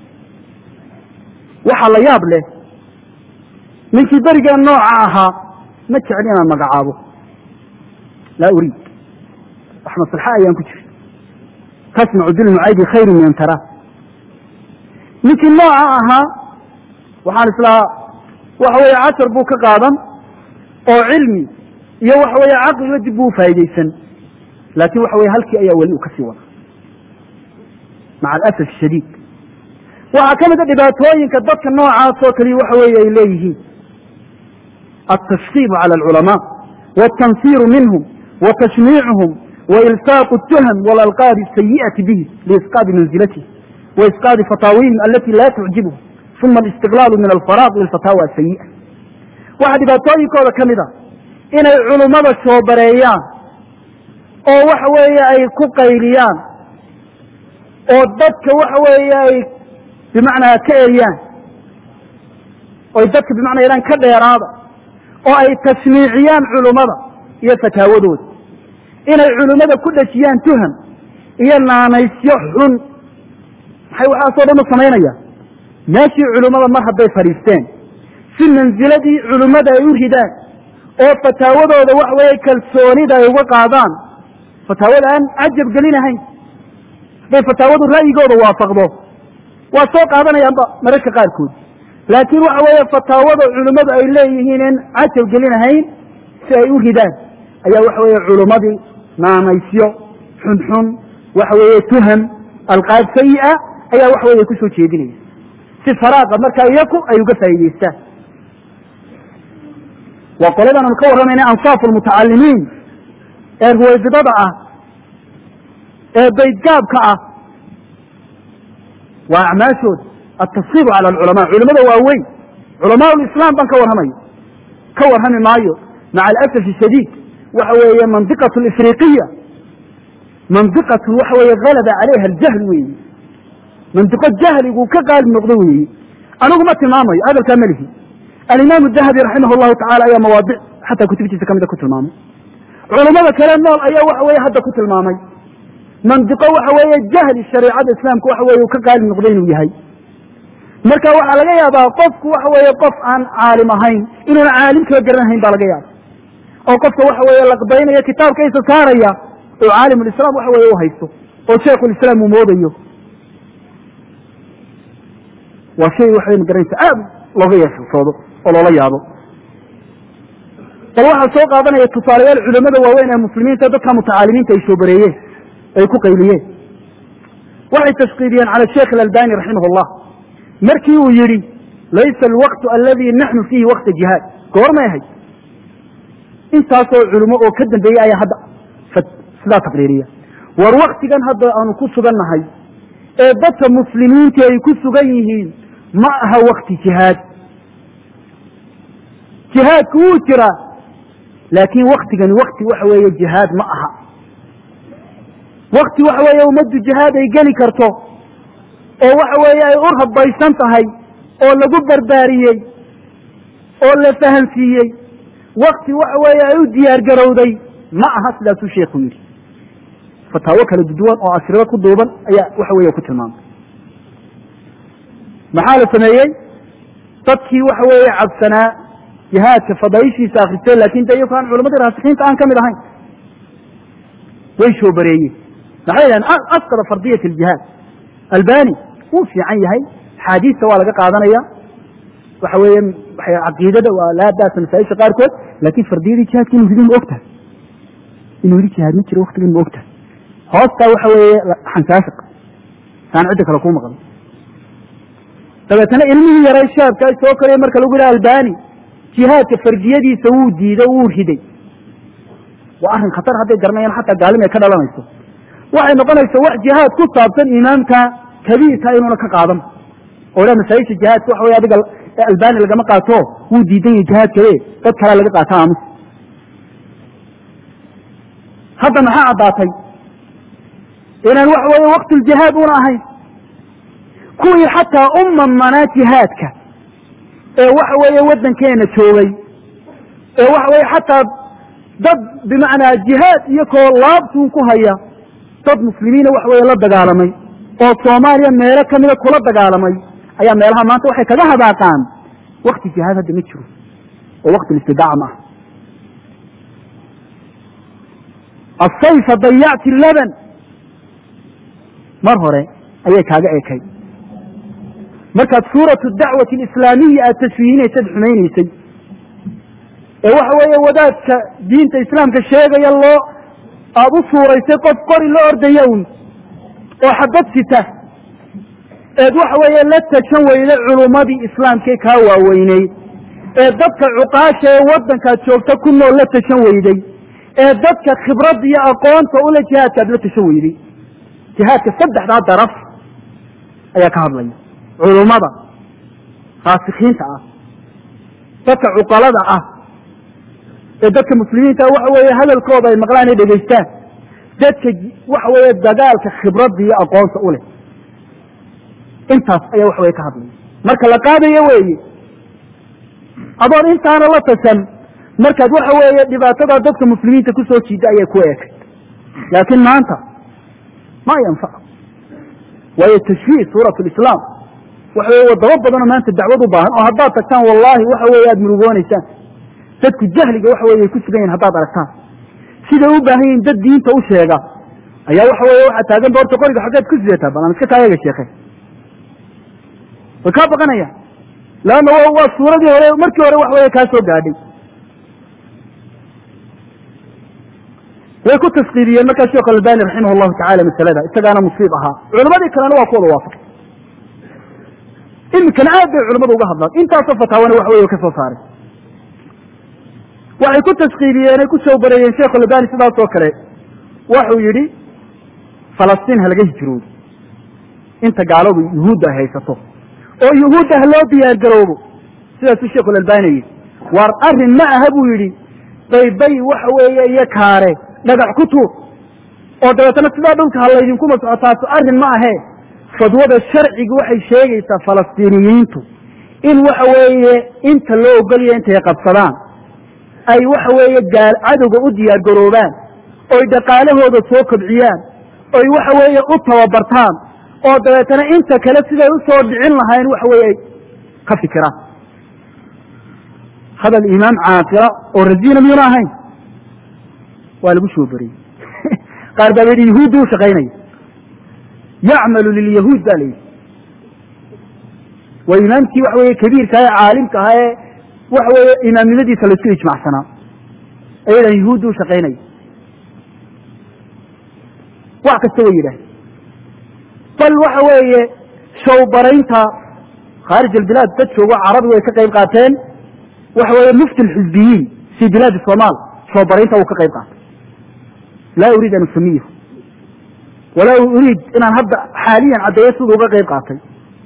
waxaa la yaab leh ninkii berigeen nooca ahaa ma jecel inaan magacaabo laa uriid wax maslaxa ayaan ku jira tasmacu bilmucaydi khayru min an taraa ninkii nooca ahaa waxaan islahaa waxa weeye cashar buu ka qaadan oo cilmi iyo waxa weeye caqliba dib buu ufaa'idaysan laakin waxa weye halkii ayaa weli uu kasii wada maca alasaf shadiid waxaa ka mida dhibaatooyinka dadka noocaas oo kaliya waxa weeye ay leeyihiin altashkiibu cala alculamaa wاtansiru minhum watashniicuhum wailsaaqu الtuhm walalqaabi الsayiئati bihi liisqaadi manzilatihi waisqaadi fataawihim alati la tucjibhum uma alistiqlaalu min alfaraaq lilfataawa asayi'a waxaa dhibaatooyinkooda ka mid a inay culummada shoobareeyaan oo waxa weeye ay ku qayliyaan oo dadka waxa weeye ay bimacnaa ka eriyaan oy dadka bimacnaa yadhaan ka dheeraada oo ay tashniiciyaan culummada iyo fataawadooda inay culummada ku dhejiyaan tuham iyo naanaysyo xun maxay waxaasoo dhan u samaynayaan meeshii culummada mar hadday fadhiisteen si mansiladii culummada ay u ridaan oo fataawadooda waxa weeye kalsoonida ay uga qaadaan fataawada aan cajab gelinahayn hadday fataawadu ra'yigooda waafaqdo waa soo qaadanayaanba mararka qaarkood laakiin waxa weeye fataawada culimmadu ay leeyihiin in cajab gelinahayn si ay u ridaan ayaa waxa weeye culimmadii naamaysyo xunxun waxa weeye tuham alqaab sayi'a ayaa waxa weeye kusoo jeedinaya si faraaqa markaa iyaku ay uga faa'idaystaan waa qoladan aanu ka warramayna ansaafu lmutacalimiin ee ruwaybidada ah ee baydgaabka ah waa acmaashooda altasribu cala alculamaa culimada waaweyn culamaa lislaam baan ka warramayo ka warrami maayo maca alasaf shadiid waxa weeye mandiqatu alifriqiya mandiqatu waxa weeye galaba calayha aljahl weeye mandiqo jahligu ka qaalib noqdo weeye anigu ma tilmaamayo hadalkaa melihi alimaamu dahabi raximah llahu tacala ayaa mawaadic xataa kutubtiisa kamida ku tilmaamay culammada kale nool ayaa waxa weeye hadda ku tilmaamay mandiqo waxa weeye jahli shareicada islaamka waxa weye uu ka qaalib noqday inuu yahay marka waxaa laga yaabaa qofku waxa weeye qof aan caalim ahayn inuuna caalim kala garanahayn baa laga yaaba oo qofka waxa weeye laqbaynaya kitaabkaysa saaraya oo caalimulislam waxa weye u haysto oo sheikhulislaam uu moodayo waa shay waxay magaranaysa aad looga yeesoodo oo loola yaabo bal waxaa soo qaadanaya tusaalayaal culamada waaweyn ee muslimiinta dadka mutacaalimiinta ay soo bareeyeen ay ku qayliyeen waxay tashkiiliyeen cala sheikh alalbani raximah llah markii uu yidhi laysa alwaqtu aladi naxnu fiihi waqta jihaad goormay ahayd intaasoo culimo oo ka dambeeyey ayaa hadda sidaa taqriiriya war waktigan hadda aanu ku sugan nahay ee dadka muslimiinta ay ku sugan yihiin ma aha wakti jihaad jihaadku wuu jiraa laakiin waktigani wakti waxa weeye jihaad ma aha wakti waxa weeye ummaddu jihaad ay geli karto oo waxa weeye ay u rabaysan tahay oo lagu barbaariyey oo la fahansiiyey wakti waxa weeye ay u diyaar garowday ma aha sidaasuu sheikhu yidhi fataawo kala duduwan oo ashribo ku duuban ayaa waxa weeye ku tilmaamay maxaa la sameeyey dadkii waxa weeye cabsanaa jihaadka fadaaishiisa akristeen lakin de iyaku aan culamadii raasikiinta aan kamid ahayn way soo bareeyeen maxay yidhahen asqada fardiyat aljihaad albani wuu fiican yahay axaadiista waa laga qaadanaya waxa weeye caqiidada waa laa baasa masaaisha qaarkood laakin fardiyadii jihaadka inu ridin ma ogtahay inuu yidhi jihaad ma jiro waktigan ma ogtahay hoostaa waxa weeye xansaashiq saan cidda kale kuu maqan dabeetana ilmihii yaray shaabka soo koraya marka lagu yihi albani jihaadka fardiyadiisa wuu diiday wuu riday waa arrin khatar hadday garanayaan xataa gaalim ay ka dhalanayso waxay noqonaysa wax jihaad ku saabsan imaamka kabiirka inuuna ka qaadan oo dha masaajisha jihaadka waxa wey adiga albani lagama qaato wuu diidan yahay jihaadkabe dad kalea laga qaata aamus hadda maxaa caddaatay inaan waxa weeye waktuljihaad una ahayn kuwii xataa u mamanaa jihaadka ee waxa weeye waddankeena joogay ee waxa weeye xataa dad bimacnaa jihaad iyo koo laabtuun ku haya dad muslimiina waxa weeye la dagaalamay oo soomaaliya meelo kamida kula dagaalamay ayaa meelaha maanta waxay kaga hadaaqaan wakti jihaad hadda ma jiro oo wakti istidaaca ma ah asayfa dayacti laban mar hore ayay kaaga ekay markaad suuratu dacwati alislaamiya aad tashwiihinaysad xumaynaysay ee waxa weeye wadaadka diinta islaamka sheegaya loo aada u suuraysay qof qori la ordaya un oo xabad sita eed waxa weeye la tashan weyday culummadii islaamkae kaa waaweyneyd ee dadka cuqaasha ee waddankaad joogta ku nool la tashan weyday ee dadka khibradda iyo aqoonta ule jihaadkaad la tashan weyday jihaadka saddexdaa daraf ayaa ka hadlaya culummada raasikiinta ah dadka cuqalada ah ee dadka muslimiinta waxa weeye hadalkooda ay maqlaan ay dhegaystaan dadka waxa weeye dagaalka khibradda iyo aqoonta u leh intaas ayaa waxa weye ka hadlaya marka la qaadayo weeye adoon intaana la tashan markaad waxa weeye dhibaatada dadka muslimiinta kusoo jiida ayay ku eekay laakiin maanta ma yanfac waayo tashfiih suurat lislaam waxa weye wadamo badanoo maanta dacwad u baahan oo haddaad tagtaan wallahi waxa weeye aada murugoonaysaan dadku jahliga waxa weye ay ku sugan yihin haddaad aragtaan siday u baahan yihin dad diinta u sheega ayaa waxa weeye waxaa taagan boorta qoriga xaggeed ku sidataa bal aan iska taayaga sheekhe way kaa baqanayaan leanna wa waa suuradii hore markii hore wax weeye kaa soo gaadhay way ku taskiiriyeen markaa sheekh albani raximah llahu tacala masalada isagaana musiib ahaa culimadii kalena waa ku wada waafaqay iminkana aad bay culimadu uga hadlaan intaasoo fataawana wax wey ka soo saaray waxay ku taskiiriyeen ay ku soo bareeyeen sheekh albani sidaas oo kale waxuu yidhi falastiin ha laga hijroodo inta gaaladu yuhuudda ay haysato oo yuhuudda ha loo diyaar garoobo sidaasuu sheekh albani yidhi waar arrin ma aha buu yidhi baybay waxa weeye iyo kaare dhagax ku tuur oo dabeetana sidaa dhulka ha laydinkuma socotaaso arrin ma ahee fadwada sharciga waxay sheegaysaa falastiiniyiintu in waxa weeye inta loo ogolaya intay qabsadaan ay waxa weeye gaal cadowga u diyaar garoobaan oy dhaqaalahooda soo kobciyaan oy waxa weeye u tababartaan oo dabeetana inta kale siday usoo dhicin lahayn waxa weeye ay ka fikiraan hadal imaam caaqila oo rasiina miyuna ahayn waa lagu soo beriyey qaar baa yidhi yahuudda u shaqaynaya yacmalu lilyahuud ba la yidhi waa imaamkii waxa weeye kabiirka ee caalimka ahaa ee waxa weeye imaamnimadiisa laisku ijmacsanaa ayadan yahuudda u shaqaynaya wax kasta way yidhaah bal waxa weeye showbaraynta khaarij albilaad dad joogo carabigu ay ka qayb qaateen waxa weeye mufti alxizbiyiin fi bilaadi somaal showbaraynta uu ka qayb qaatay laa uriid an usamiyahu walaa uriid inaan hadda xaaliyan caddeeyo siduu uga qayb qaatay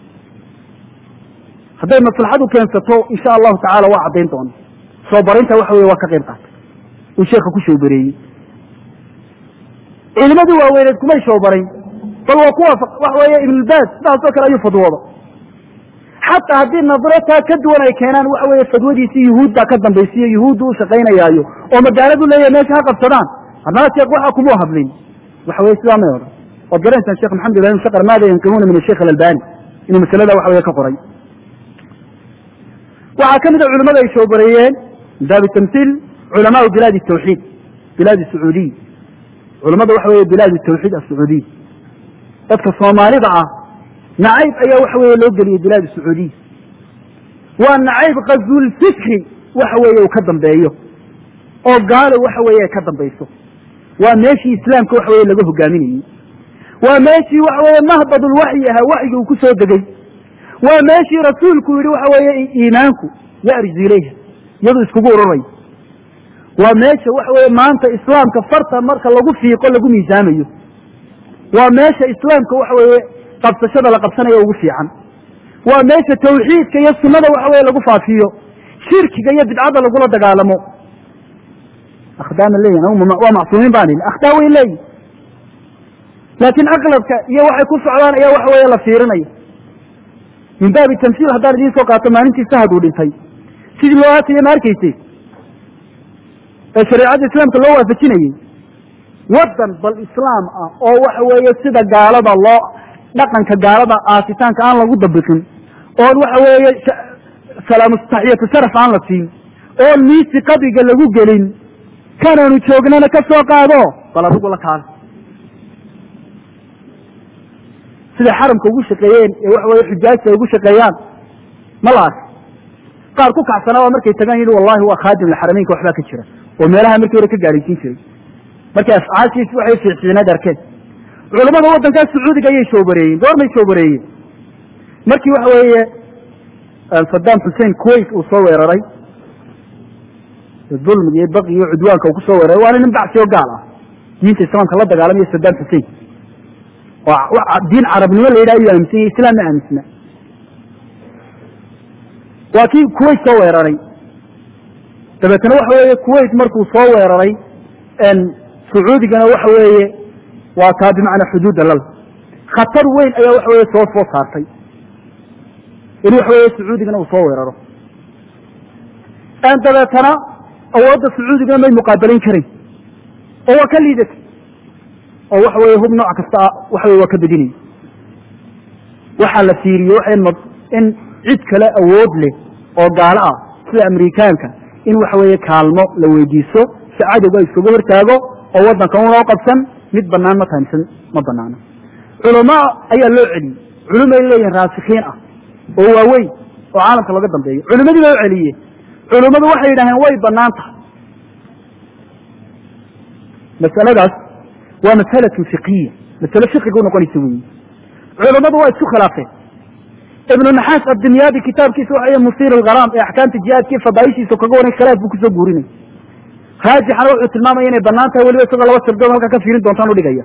hadday maslaxadu keensato insha allahu tacala waa caddayn doona showbaraynta waxa weye waa ka qayb qaatay uu sheeka ku showbareeyey culimadii waaweyneed kumay showbarayn bal waa kuwa waxa weeye ibnulbaas sidaasoo kale ayuu fadwooda xataa haddii nadro taa ka duwan ay keenaan waxa weeye fadwadiisii yuhuud baa ka dambaysiyo yuhuuddu u shaqaynayaayo oo magaaladu leeyahay meesha ha qabsadaan haddana sheekh waxa kumuu hadlin waxa weye sidaa may odhan waad garanaysaan sheekh maxamed ibrahim shaqar maada yanqimuuna min asheikh alalbani inuu masalada waxa weye ka qoray waxaa ka mid a culimada ay showbareeyeen min baabi tamhiil culamaau bilaadi tawxiid bilaadi sacuudiy culamada waxa weeye bilaad tawxiid asacuudiy dadka soomaalida ah nacayb ayaa waxa weeye loo geliyey bilaad sacuudiya waa nacayb kazulfikri waxa weeye uu ka dambeeyo oo gaalo waxa weeye ay ka dambayso waa meeshii islaamka waxa weye laga hogaaminayey waa meeshii waxa weeye mahbadulwaxyi ahaa waxyigi uu ku soo degey waa meeshii rasuulku yihi waxa weeye iimaanku yarju ilayha iyadu iskugu ururayo waa meesha waxa weeye maanta islaamka farta marka lagu fiiqo lagu miisaamayo waa meesha islaamka waxa weeye qabsashada la qabsanayo ugu fiican waa meesha tawxiidka iyo sunnada waxa weye lagu faafiyo shirkiga iyo bidcadda lagula dagaalamo akhdaama leeyihin waa macsuumiin baan ihi akhdaa way leeyihin laakiin aqlabka iyo waxay ku socdaan ayaa waxa weeye la fiirinayo min baabi tamsiil haddaan idiin soo qaato maalintii sahad uu dhintay sidii loo aataya ma arkayse ee shareecadda islaamka loo waafajinayey waddan bal islaam ah oo waxa weeye sida gaalada loo dhaqanka gaalada aasitaanka aan lagu dabiqin oon waxa weeye salaamustaxiyatu sharaf aan la siin oon miisi qabriga lagu gelin kanaanu joognana ka soo qaado bal adigu la kaale siday xaramka ugu shaqeeyeen ee waxa weye xujaajta ay ugu shaqeeyaan ma la arka qaar ku kacsanaa waa markay tagaan yidhi wallahi waa khaadim lxarameynka waxbaa ka jira oo meelaha markii hore ka gaaraysiin jiray markay afcaashiis waxay fiicfiicnaad arkeen culamada waddankaas sacuudiga ayay shoobareeyeen goormay shoobareeyeen markii waxa weeye saddam xussein kuwait uu soo weeraray dulmiga iyo baqi iyo cudwaanka uu ku soo weeraray waana nin bacsi oo gaal ah diinta islaamka la dagaalamayo saddam xussein oo diin carabnimo la yidhaha ayuu aaminsan yahy islam ma aaminsna waa kii kuwait soo weeraray dabeetna waxa weeye kuwait markuu soo weeraray sacuudigana waxa weeye waa taa bimacnaa xuduuda lal khatar weyn ayaa waxa weye soo soo saartay in waxa weye sacuudigana uu soo weeraro dabeetana awoodda sacuudigana may muqaabalayn karayn oo waa ka liidatay oo waxa weye hub nooc kasta waxa weye waa ka bedinayay waxaa la fiiriye waxa in cid kale awood leh oo gaalo ah sida amerikaanka in waxa weeye kaalmo la weydiiso si cadowga iskaga hortaago oo waddanka unoo qabsan mid banaan ma tahay mise ma banaano culama ayaa loo celiyey culumay leeyihin raasikiin ah oo waaweyn oo caalamka laga dambeeyo culimadii baa u celiyey culimmadu waxay yidhaaheen way banaan tahay masaladaas waa masalatun fiqiya masale fiqiga u noqonaysa weyi culammadu waa isku khilaafeen ibnu naxaas abdimyaadi kitaabkiisa waxa musiir algharaam ee axkaamta jihaadkii fadaaishiisa kaga waran khilaaf buu kusoo guurinay raajixana wuxuu tilmaamaya inay banaan tahay weliba isagoo laba sirdood halkaa ka fiirin doontaan udhigaya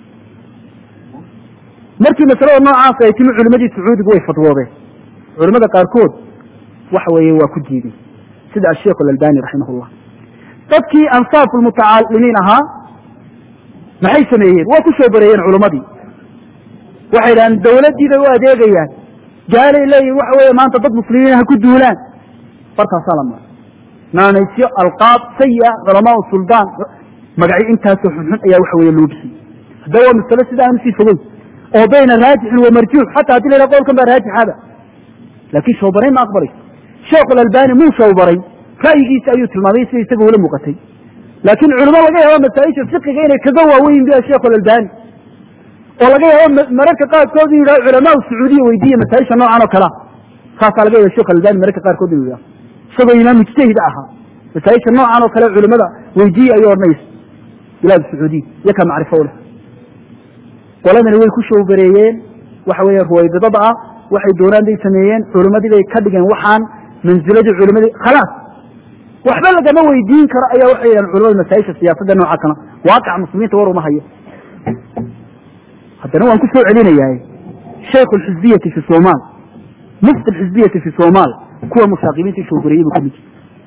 markii masalada noocaas ay timi culimadii sacuudigu way fadwoodeen culimada qaarkood waxa weeye waa ku diideen sida asheikh alalbani raximahullah dadkii ansaafu lmutacalimiin ahaa maxay sameeyeen waa ku soo bareeyeen culimmadii waxay dhahaan dawladdii bay u adeegayaan gaalay leeyihin waxa weeye maanta dad muslimiin ha ku duulaan bartaasaa la mara naanaysyo alqaab sayi-a culamaa suldaan magacyo intaasoo xunxun ayaa waxa weeye loo bixiyey haddaba waa masalo sida aan usii fogeyn oo bayna raajixin wa marjuux xataa haddi la yhaha qowlkan baa raajixada laakiin shawbarayn ma aqbalayso sheekhu alalbani muu shawbaray ra'yigiisa ayuu tilmaamay sida isaga ula muuqatay laakiin culimo laga yaabo masaa-isha fiqiga inay kaga waaweyn biya sheekhu alalbani oo laga yaabo mararka qaarkood inu yidhaho culamaa sacuudiya weydiiya masaaisha noocan oo kalea saasaa laga yaba shekh alalbani mararka qaarkood inu yidhaho isagoo imaam mujtahid ahaa masaaisha noocan oo kale culimada weydiiya ayuu odhanaysa bilaad sacuudiya iyo ka macrifo u leh qoladani way ku showbareeyeen waxa weeye ruwaydadada ah waxay doonaan bay sameeyeen culimadii bay ka dhigeen waxaan manziladii culimadii khalaas waxba lagama weydiin karo ayaa waxay yidhahan culimada masaaisha siyaasadda noocaasana waaqac muslimiinta war uma hayo haddana waan ku soo celinayaa shaykhu alxizbiyati fi somaal mufti alxizbiyati fi somaal kuwa mushaaqibiinta showbareeyey buu kamid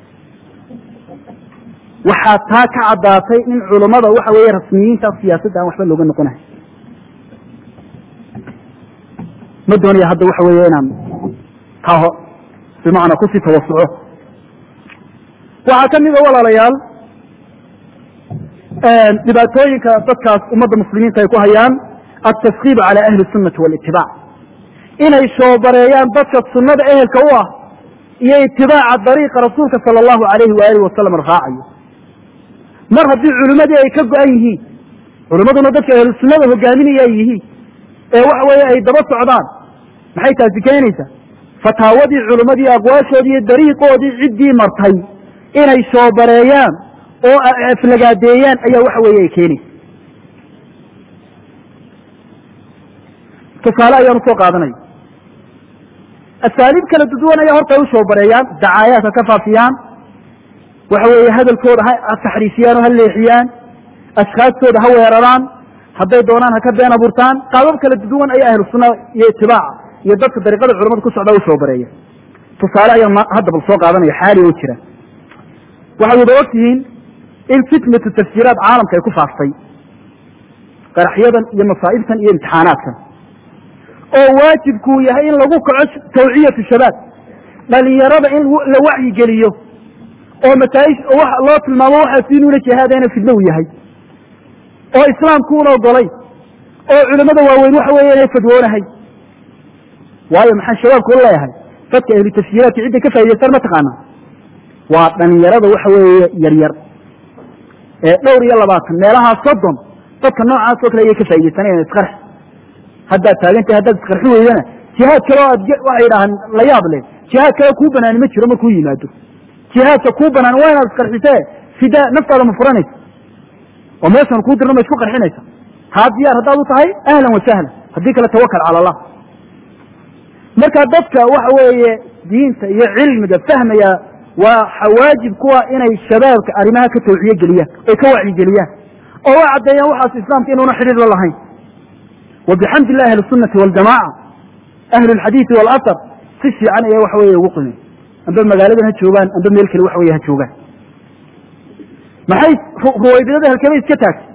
waxaa taa ka caddaatay in culimada waxa weeye rasmiyiinta siyaasadda aan waxba looga noqonahay ma doonaya hadda waxa weeye inaan taho bimacnaa kusii tawasuco waxaa ka mida walaalayaal dhibaatooyinka dadkaas ummadda muslimiinta ay ku hayaan altaskiib cala ahli sunati walitibaac inay shoobareeyaan dadka sunnada ehelka u ah iyo itibaaca dariiqa rasuulka sala allahu alayhi waalihi wasalam raacayo mar haddii culimmadii ay ka go-an yihiin culimmaduna dadka ahlu sunnada hogaaminaya ay yihiin ee waxa weeye ay daba socdaan maxay taasi keenaysaa fataawadii culimmadii aqwaashoodii iyo dariiqoodii ciddii martay inay shoobareeyaan oo aflagaadeeyaan ayaa waxa weeye ay keenaysa tusaale ayaan usoo qaadanaya asaaliib kala duduwan ayaa horta ay u shoobareeyaan dacaayaadka ka faafiyaan waxa weeye hadalkooda ha taxriifiyaan oo ha leexiyaan ashkaastooda ha weeraraan hadday doonaan ha ka been abuurtaan qaabab kala duduwan ayaa ahlu sunna iyo itibaaca iyo dadka dariiqada culamada ku socda u shoobareeya tusaale ayaan hadda bal soo qaadanaya xaali oo jira waxay wada og tihiin in fitnatu tafsiiraat caalamka ay ku faaftay qaraxyadan iyo masaa'ibtan iyo imtixaanaadkan oo waajibkuu yahay in lagu kaco tawciyatu shabaab dhalinyarada in la wacyi geliyo oo masaa'ish loo tilmaamo waxaas inuuna jihaadayna fidno u yahay oo islaamku una ogolay oo culimmada waaweyn waxa weeye inay fadwoonahay waayo maxaa shabaabku u leeyahay dadka ahlu tafsiiraadka cidday ka faa'idaystaan ma taqaana waa dhalinyarada waxa weeye yaryar ee dhowr iyo labaatan meelahaa soddon dadka noocaas oo kale ayay ka faa'idaysanayan isqarx haddaad taagantay haddaad isqarxi weydana jihaad kale oo aad waxay yidhahaan la yaab leh jihaad kale kuu banaani ma jiro markuu yimaado jihaadka kuu banaan waa inaad isqarxisee fidaa naftaada ma furanaysa oo meeshan kuu dirna ma isku qarxinaysa haa diyaar haddaad u tahay ahlan wa sahlan haddii kale tawakal cala allah marka dadka waxa weeye diinta iyo cilmiga fahmaya waa waajib kuwa inay shabaabka arrimaha ka tawciye geliyaan ay ka wacyigeliyaan oo way caddeeyaan waxaas islaamka inuuna xidhiir la lahayn wa bixamdi illahi ahli sunnati waljamaca ahlu lxadiidi waalathar si fiican ayaa waxa weye ugu qimeen amba magaaladan ha joogaan amba meel kale waxa weye ha joogaan maxay ruwaydadada halkabay iska taagtay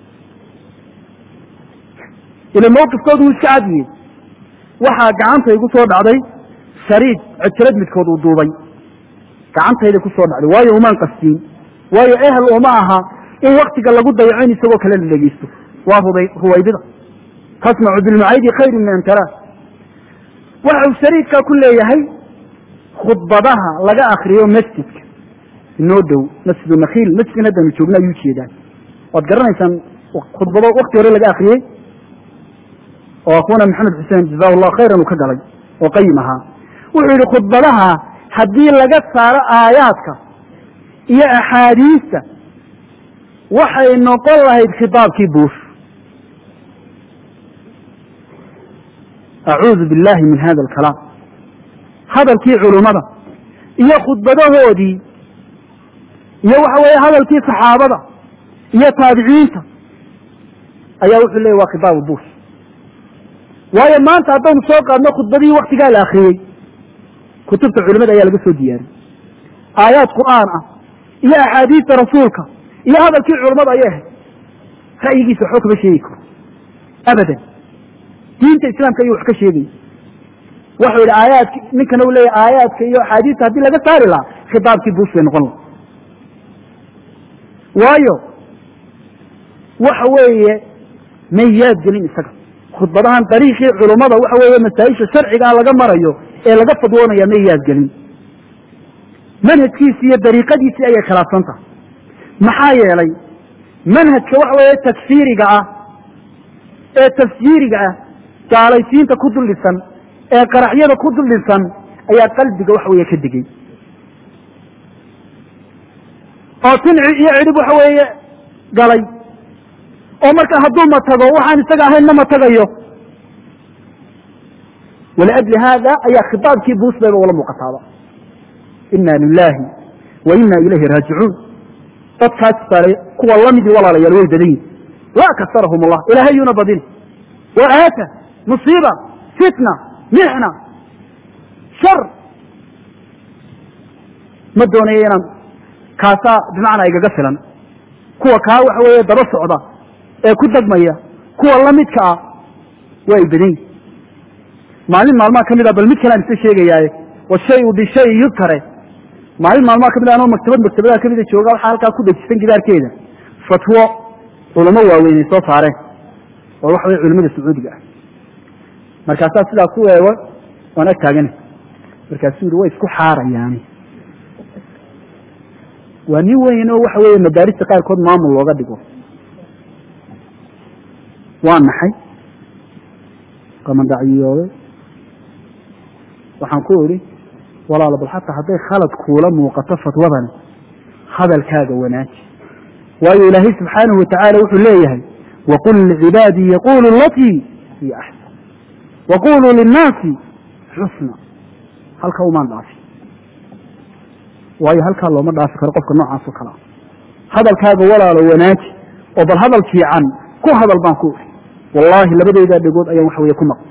ila mawqifkoodu wuu iska cadiyey waxaa gacanta igu soo dhacday shariid cojrad midkood uu duubay gacantayda ku soo dhacday waayo umaan qastiin waayo ehel uma aha in waktiga lagu dayaco in isagoo kale la dhegeysto waa ruday ruwaydada tasmacu bilmucaydi khayru min antara waxa uu shariidkaa ku leeyahay khudbadaha laga akriyo masjidka inoo dhow masjidu nakhiil masjidkan haddanu joogna ayuu jeedaan waad garanaysaan khudbado wakti hore laga akriyey oo akuna maxamed xuseen jaza llahu khayran uu ka galay oo qayim ahaa wuxuu yihi khudbadaha haddii laga saaro aayaadka iyo axaadiista waxay noqon lahayd khitaabkii buush acuudu billahi min hada alkalaam hadalkii culummada iyo khudbadahoodii iyo waxa weeye hadalkii saxaabada iyo taabiciinta ayaa wuxuu leeyay waa khitaabu buush waayo maanta haddaynu soo qaadno khudbadihii waktigaa la akriyey kutubta culimada ayaa laga soo diyaariyey aayaad qur'aan ah iyo axaadiista rasuulka iyo hadalkii culammada ayay ahayd ra'yigiisa waxba kama sheegi karo abadan diinta islaamka ayuu wax ka sheegaya waxuu yidhi aayaadki ninkana u leeyahy aayaadka iyo axaadiista haddii laga saari lahaa khitaabkii buush bay noqon laha waayo waxa weeye may yaad gelin isaga khudbadahan dariiqii culummada waxa weeye masaa-isha sharcigaa laga marayo ee laga fadwoonaya may yaad gelin manhajkiisi iyo dariiqadiisii ayay khilaafsan tahay maxaa yeelay manhajka waxa weeye takfiiriga ah ee tafsiiriga ah gaalaysiinta ku dul dhisan ee qaraxyada ku dul dhisan ayaa qalbiga waxa weeye ka digay oo tinci iyo cidhib waxa weeye galay oo marka hadduu matago waxaan isaga ahayn ma matagayo waliajli haada ayaa khitaabkii buus bayba ula muuqataaba ina lilahi wa ina ilayhi raajicuun dadkaas sare kuwa lamidii walaalayaal way badan yihin laa kasarahum allah ilahay yuuna badin wa aata musiiba fitna mixna shar ma doonayo inaan kaasaa bimacnaa igaga filan kuwa kaa waxa weeye daba socda ee ku degmaya kuwa lamidka ah waa ay badan yihin maalin maalmaha kamid a bal mid kale aan isa sheegayaaye washayu bishay yudkare maalin maalmaha kamid a anoo maktabad maktabadaha kamida jooga waxaa halkaa ku dejisan gidaarkeeda fatwo culamo waaweyn ay soo saareen oo waxa weye culamada sacuudiga ah markaasaa sidaa ku eego waan ag taagana markaasuu yihi way isku xaarayaani waa nin weyn oo waxa weeye madaarista qaarkood maamul looga dhigo waa naxay qamandhacyiyooday waxaan ku idhi walaalo bal xataa hadday khalad kuula muuqato fatwadani hadalkaaga wanaaji waayo ilaahay subxaanahu watacaala wuxuu leeyahay waqul licibaadii yaqulu latii hiya axsan waquluu linnaasi xusna halka umaan dhaafi waayo halkaa looma dhaafi karo qofka noocaas oo kale ah hadalkaaga walaalo wanaaji oo bal hadal fiican ku hadal baan ku ihi wallaahi labadeydaa dhegood ayaan waxa weeye ku maql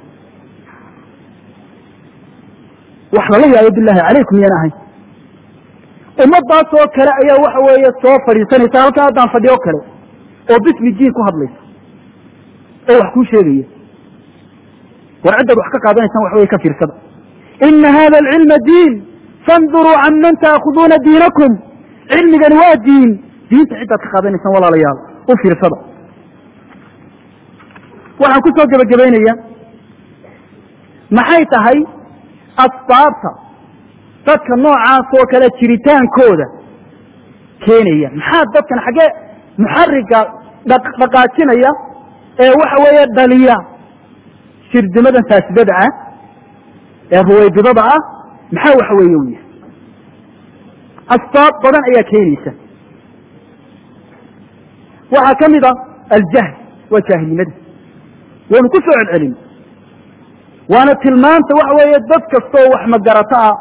wax lala yaabo bilaahi calaykum yaan ahay ummadaas oo kale ayaa waxa weeye soo fadhiisanaysa halkaa haddaan fadhiyo kale oo bismi diin ku hadlaysa oo wax kuu sheegaya war ciddaad wax ka qaadanaysaan wax weye ka fiirsada ina hada alcilma diin fanduruu can man taakhuduuna diinakum cilmigani waa diin diinta ciddaad ka qaadanaysaan walaalayaal u fiirsada waxaan ku soo gebagabaynaya maxay tahay asbaabta dadka noocaas oo kale jiritaankooda keenaya maxaa dadkan xaggee muxariga dhaqaajinaya ee waxa weeye dhaliya shirdimadan faasidada ah ee ruwaybidada ah maxaa waxa weeye u yahay asbaab badan ayaa keenaysa waxaa ka mid a aljahl waa jaahilnimada waynu ku soo celcelin waana tilmaanta waxa weeye dad kastoo wax magarato ah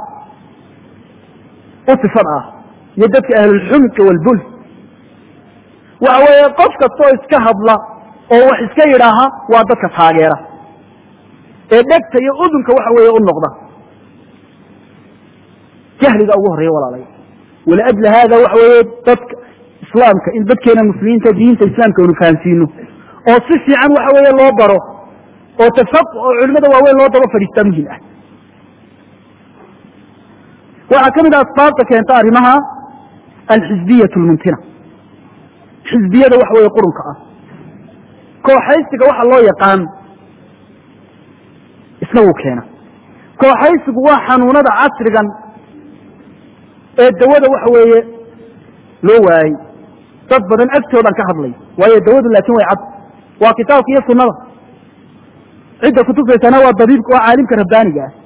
u sifad ah iyo dadka ahlulxumidka walbul waxa weeye qof kastoo iska hadla oo wax iska yidhaaha waa dadka taageera ee dhegta iyo udunka waxa weeye u noqda jahliga ugu horreeya walaalay waliajli haada waxa weeye dadka islaamka in dadkeena muslimiinta diinta islaamka aynu fahamsiino oo si fiican waxa weeye loo baro oo tafaq oo culimada waaweyn loo daba fadhiistaa muhim ah waxaa ka mid ah asbaabta keenta arrimaha alxizbiyat lmuntina xizbiyada waxa weeye qurunka ah kooxaysiga waxa loo yaqaan isna wuu keena kooxaysigu waa xanuunada casrigan ee dawada waxa weeye loo waayey dad badan agtoodaan ka hadlay waayo dawadu laakin way cad waa kitaabka iyo sunada cidda kutusaysana waa dabiibka waa caalimka rabbaaniga ah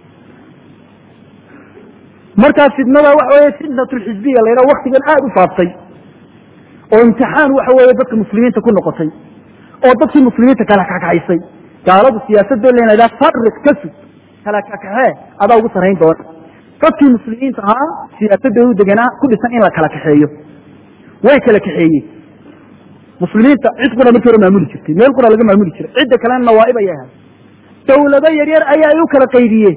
markaa fitnada waxa weeye fitnatulxisbiya la yidhaha waktigan aada u faaftay oo imtixaan waxa weeye dadka muslimiinta ku noqotay oo dadkii muslimiinta kala kakaxaysay gaaladu siyaasadoo len idhaha farik ka sug kala kakaxee adaa ugu sarrayn doona dadkii muslimiinta ahaa siyaasadoodu deganaa ku dhisan in la kala kaxeeyo way kala kaxeeyey muslimiinta cid qura markii hore maamuli jirtay meel qura laga maamuli jiray cidda kalena nawaaib ayay ahay dawlado yaryar ayaa ay u kala qaydiyeen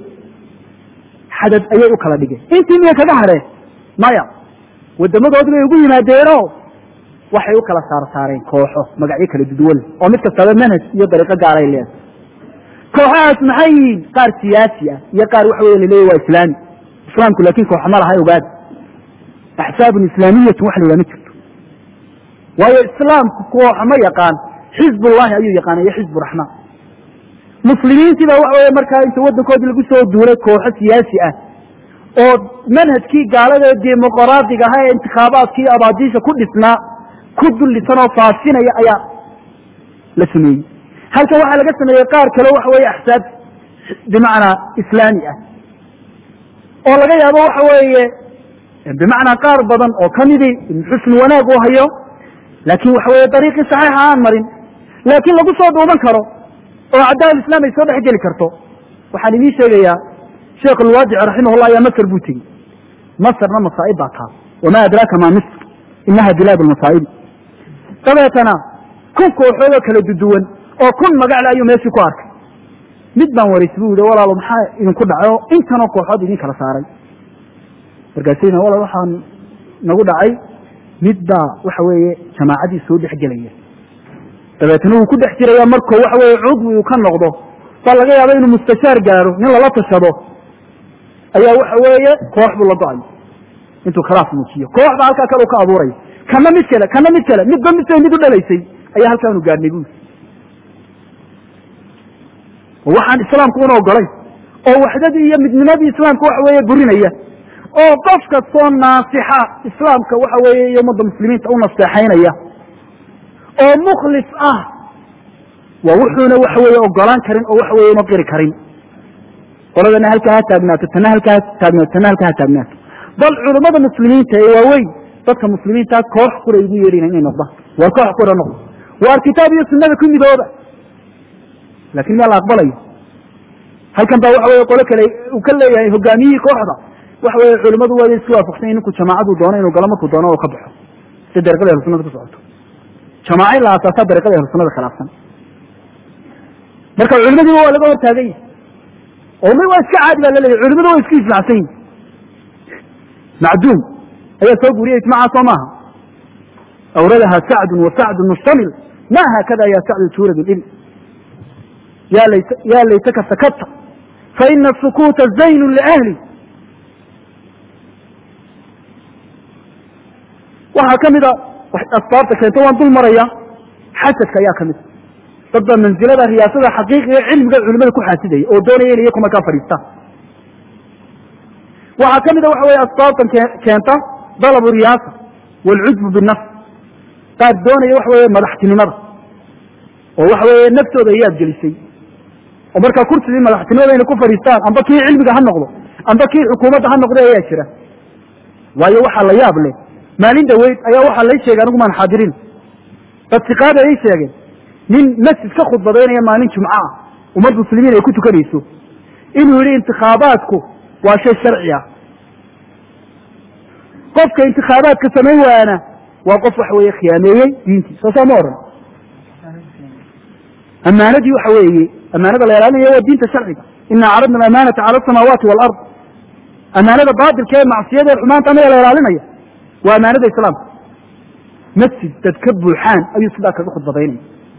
xadad ayay u kala dhigeen intii miya kaga hadheen maya wadamadoodi bay ugu yimaadeeno waxay u kala saar saareen kooxo magacyo kala duduwan oo mid kastaba manhaj iyo dariiqo gaaray leedahay kooxahaas maxay yihiin qaar siyaasi ah iyo qaar waxa wey laleeyahy waa islaami islaamku laakin koox ma laha ogaada axsaabun islaamiyatun wax la yidhaha ma jirto waayo islaamku kooxa ma yaqaan xizbullahi ayuu yaqaana iyo xizbu raxmaan muslimiintii baa waxa weye markaa inta waddankoodii lagu soo duulay kooxo siyaasi ah oo manhajkii gaalada dimuqraadiga aha ee intikhaabaadkii abaadiisha ku dhisnaa ku dullisan oo faafinaya ayaa la sameeyey halkan waxaa laga sameeyey qaar kale waxa weeye axsaab bimacnaa islaami ah oo laga yaabo waxa weeye bimacnaa qaar badan oo kamidii xusn wanaag u hayo laakin waxa weye dariiqii saxiixa aan marin laakiin lagu soo duuban karo oo caddaal islam ay soo dhex geli karto waxaan idiin sheegayaa sheekh alwaadici raximahullah ayaa masr buu tegey masrna masaa'ib baa taa wamaa adraaka maa misr inaha bilaad lmasaa'ibi dabeetana kun kooxoodoo kala duduwan oo kun magacle ayuu meeshii ku arkay mid baan waraysay bu yihi walaalo maxaa idinku dhacay oo intanoo kooxood idin kala saaray markaasina walaal waxaan nagu dhacay mid baa waxa weeye jamaacadii soo dhex gelaya dabeetna wuu ku dhex jiraya markuu waxa weye cudwi uu ka noqdo baa laga yaaba inuu mustashaar gaaro nin lala tashado ayaa waxa weeye koox buu la go-ay intuu khalaaf muujiyo koox baa halkaa kale u ka abuuraya kana mid kale kana mid kale midba midbay mid u dhalaysay ayaa halkaanu gaadhnay bui oo waxaan islaamku una ogolay oo waxdadii iyo midnimadii islaamka waxa weeye burinaya oo qof kastoo naasixa islaamka waxa weeye iyo ummadda muslimiinta u naseexaynaya oo mukhlis ah waa wuxuuna waxa weeye ogolaan karin oo waxa weye una qiri karin qoladana halkaa ha taagnaato tana halkaa ha taagnaato tana halkaa ha taagnaato bal culummada muslimiinta ee waaweyn dadka muslimiinta koox qura igu yeedhina inay noqdaan waar koox qura noqdo waar kitaab iyo sunada ku midooba lakin miyaa la aqbalayo halkan baa waxa weye qolo kale uu ka leeyahay hogaamiyihii kooxda waxa weye culimmadu waa isku waafaqsan ninku jamaacadu doono inuu galo markuu doono oo ka baxo si dariiqada ahlu sunada ku socoto jamaaca in la aasaasaa dariiqada ahlu sunada khilaafsan marka culimadiiba waa laga hortaagan yahay oo mi waa iska caadi baa laleeyahy culimadu waa isku islacsan yihin macduum ayaa soo guuriyey ijmaca soo maaha awradaha sacdun wa sacdun mushtamil ma haakada ya sacdu tuurad il ya laytaka sakata faina sukuuta zaynu liahli waxaa ka mida asbaabta keento waan dul maraya xasadka ayaa kamid dad baa mansilada riyaasada xaqiiqiga cilmiga culimada ku xaasidaya oo doonaya inay iyaku markaa fadhiistaan waxaa kamida waxa weye asbaabtan keenta dalabu riyaasa waalcujbu binafs qaar doonaya waxa weye madaxtinimada oo waxa weye naftooda ayaad gelisay oo markaa kursigii madaxtinimada inay ku fadhiistaan amba kii cilmiga ha noqdo amba kii xukuumadda ha noqdo ayaa jira waayo waxaa la yaab leh maalin dhaweyd ayaa waxaa lay sheegay anigu maan xaadirin dad siqaada ay sheegeen nin masjid ka khudbadaynaya maalin jumco ah ummad muslimiin ay ku tukanayso inuu yihi intikhaabaadku waa shay sharci ah qofka intikhaabaadka samayn waana waa qof waxa weeye khiyaameeyey diintii soo saa ma odhan amaanadii waxa weeye amaanada la ilaalinaya waa diinta sharciga ina caradna amaanata cala asamaawaati waalard amaanada baatilka ee macsiyada ee xumaanta anaga la ilaalinaya waa amaanada islaamka masjid dad ka buuxaan ayuu sidaa kaga khudbadaynaya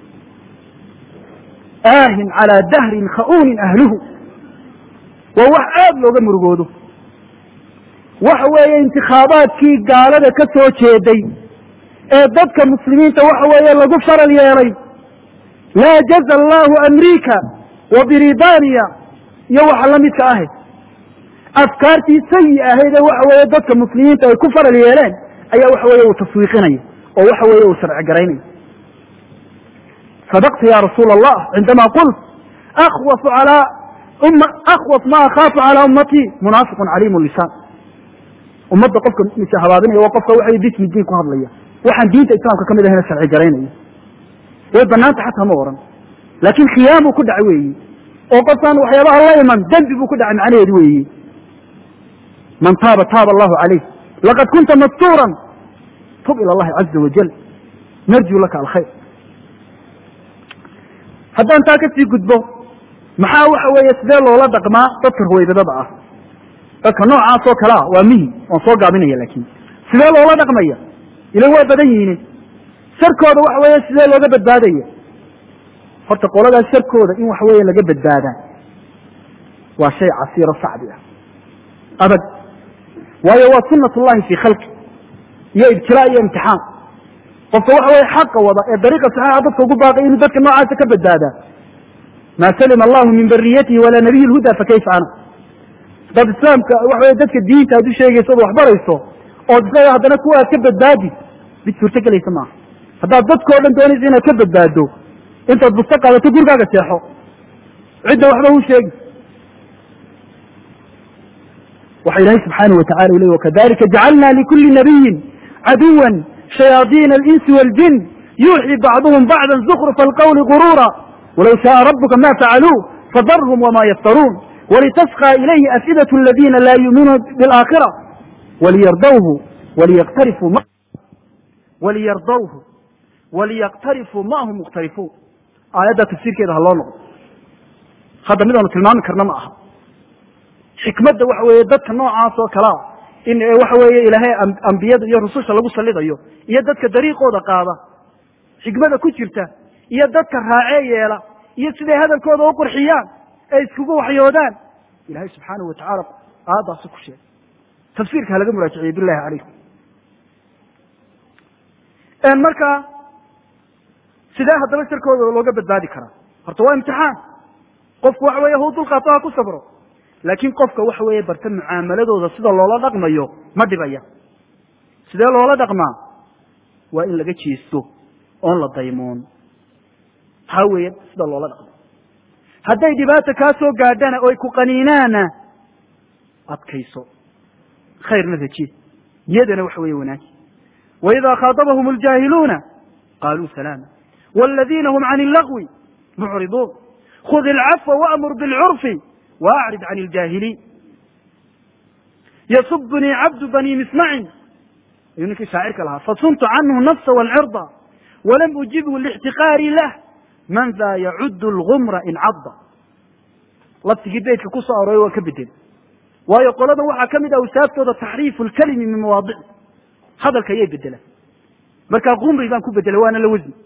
aahin calaa dahrin kha'uunin ahluhu waa wax aada looga murugoodo waxa weeye intikhaabaadkii gaalada ka soo jeeday ee dadka muslimiinta waxa weeye lagu faral yeelay laa jaza allahu amriika wa britaniya iyo waxa la midka ahayd afkaartii sayi ahayd ee waxa weeye dadka muslimiinta ay ku faral yeeleen ayaa waxa weeye uu taswiiqinaya oo waxa weeye uu sharci garaynayo sadaqta ya rasuula allah cindama qult akhwafu calaa umma akhwaf ma akhaafu calaa ummatii munaafiqun caliimu lisaan ummadda qofka mise habaabinaya waa qofka waxa bismi diin ku hadlaya waxaan diinta islaamka kamid ahayna sharci garaynaya way banaanta xataa ma oran laakin khiyaamuu ku dhacay weeyi oo qofkaan waxyaabaha la iman dembi buu ku dhacay macnaheedu weeyi man taaba taaba allahu calayh laqad kunta mastuuran tub ila allahi caza wajal narjuu laka alkhayr haddaan taa kasii gudbo maxaa waxa weeye sidee loola dhaqmaa dadka ruwaybadada ah dadka noocaas oo kale ah waa mihi waan soo gaabinaya laakin sidee loola dhaqmaya ila waa badan yihiin sharkooda waxa weeye sidee looga badbaadaya horta qoladaas sharkooda in waxa weeye laga badbaadaa waa shay casiiro sacbi ah adag waayo waa sunat ullahi fii khalqi iyo ibtilaa iyo imtixaan qofka waxa weye xaqa wada ee dariiqa saxiixa dadka ugu baaqay inuu dadka noocaasa ka badbaadaa maa salima allahu min bariyatihi walaa nabiyi lhuda fakayfa ana dad islaamka waxa weye dadka diinta aad u sheegayso od waxbarayso ood isaga haddana kuwa aad ka badbaadi mid suurto gelaysa maaha haddaad dadkao dhan doonaysa inaad ka badbaado intaad busto qaadato gurigaaga seexo cidda waxba hu sheegi waxa ilahay subxaanaه watacala u ley wakadalika jacalna likuli nabiyin caduwa shayaadiina alinsi waاljin yuuxii bacduhum bacda zukrufa alqawli gurura walow shaءa rabuka ma facaluu fadarhum wama yaftaruun walitasqى ilayhi afidaة اladina la yuuminuuna biاlآakhira waliyardawhu waliyqtarifuu waliyardawhu waliyaqtarifuu ma hum mukhtarifuun aayadda tafsiirkeeda ha loo noqdo hadda midaanu tilmaami karna ma aha xikmadda waxa weeye dadka noocaas oo kalea in waxa weeye ilaahay ambiyada iyo rususha lagu salidayo iyo dadka dariiqooda qaada xikmada ku jirta iyo dadka raacee yeela iyo siday hadalkooda u qurxiyaan ee iskugu waxyoodaan ilahay subxaanahu watacaala aayaddaasi ku sheegay tafsiirka ha laga muraajiciye billahi calaykum marka sidee haddaba sharkooda looga badbaadi karaa horta waa imtixaan qofku waxa weeye huu dulqaato ha ku sabro laakin qofka waxa weeye barta mucaamaladooda sida loola dhaqmayo ma dhibaya sidee loola dhaqmaa waa in laga jeesto oon la daymoon taa weeye sida loola dhaqmo hadday dhibaata kaa soo gaadhana oy ku qaniinaana adkayso khayrna raje niyadana waxa weeye wanaaji وإذا khاaطبهم الجاhiلuنa قالوا سلاما والذينa هم عن اللغو معرضون خذ العفو وأمر بالعرف وأعرض عن الجاhiلين يصبني عبد بني مسمع ayuu ninkii شhaacirka lahaa فصنت عنه النفس والعرضa ولم أجibه لاحتقاaري لh من ذا يعد الغمر in cadا laftigii beydka ku soo aroray waa ka bedel waayo qolada waxaa ka mid ah awsaaftooda تaxriiف الكلmi min mawaadic hadalka ayay bedelaan markaa qumri baan ku bedelay waana la wasni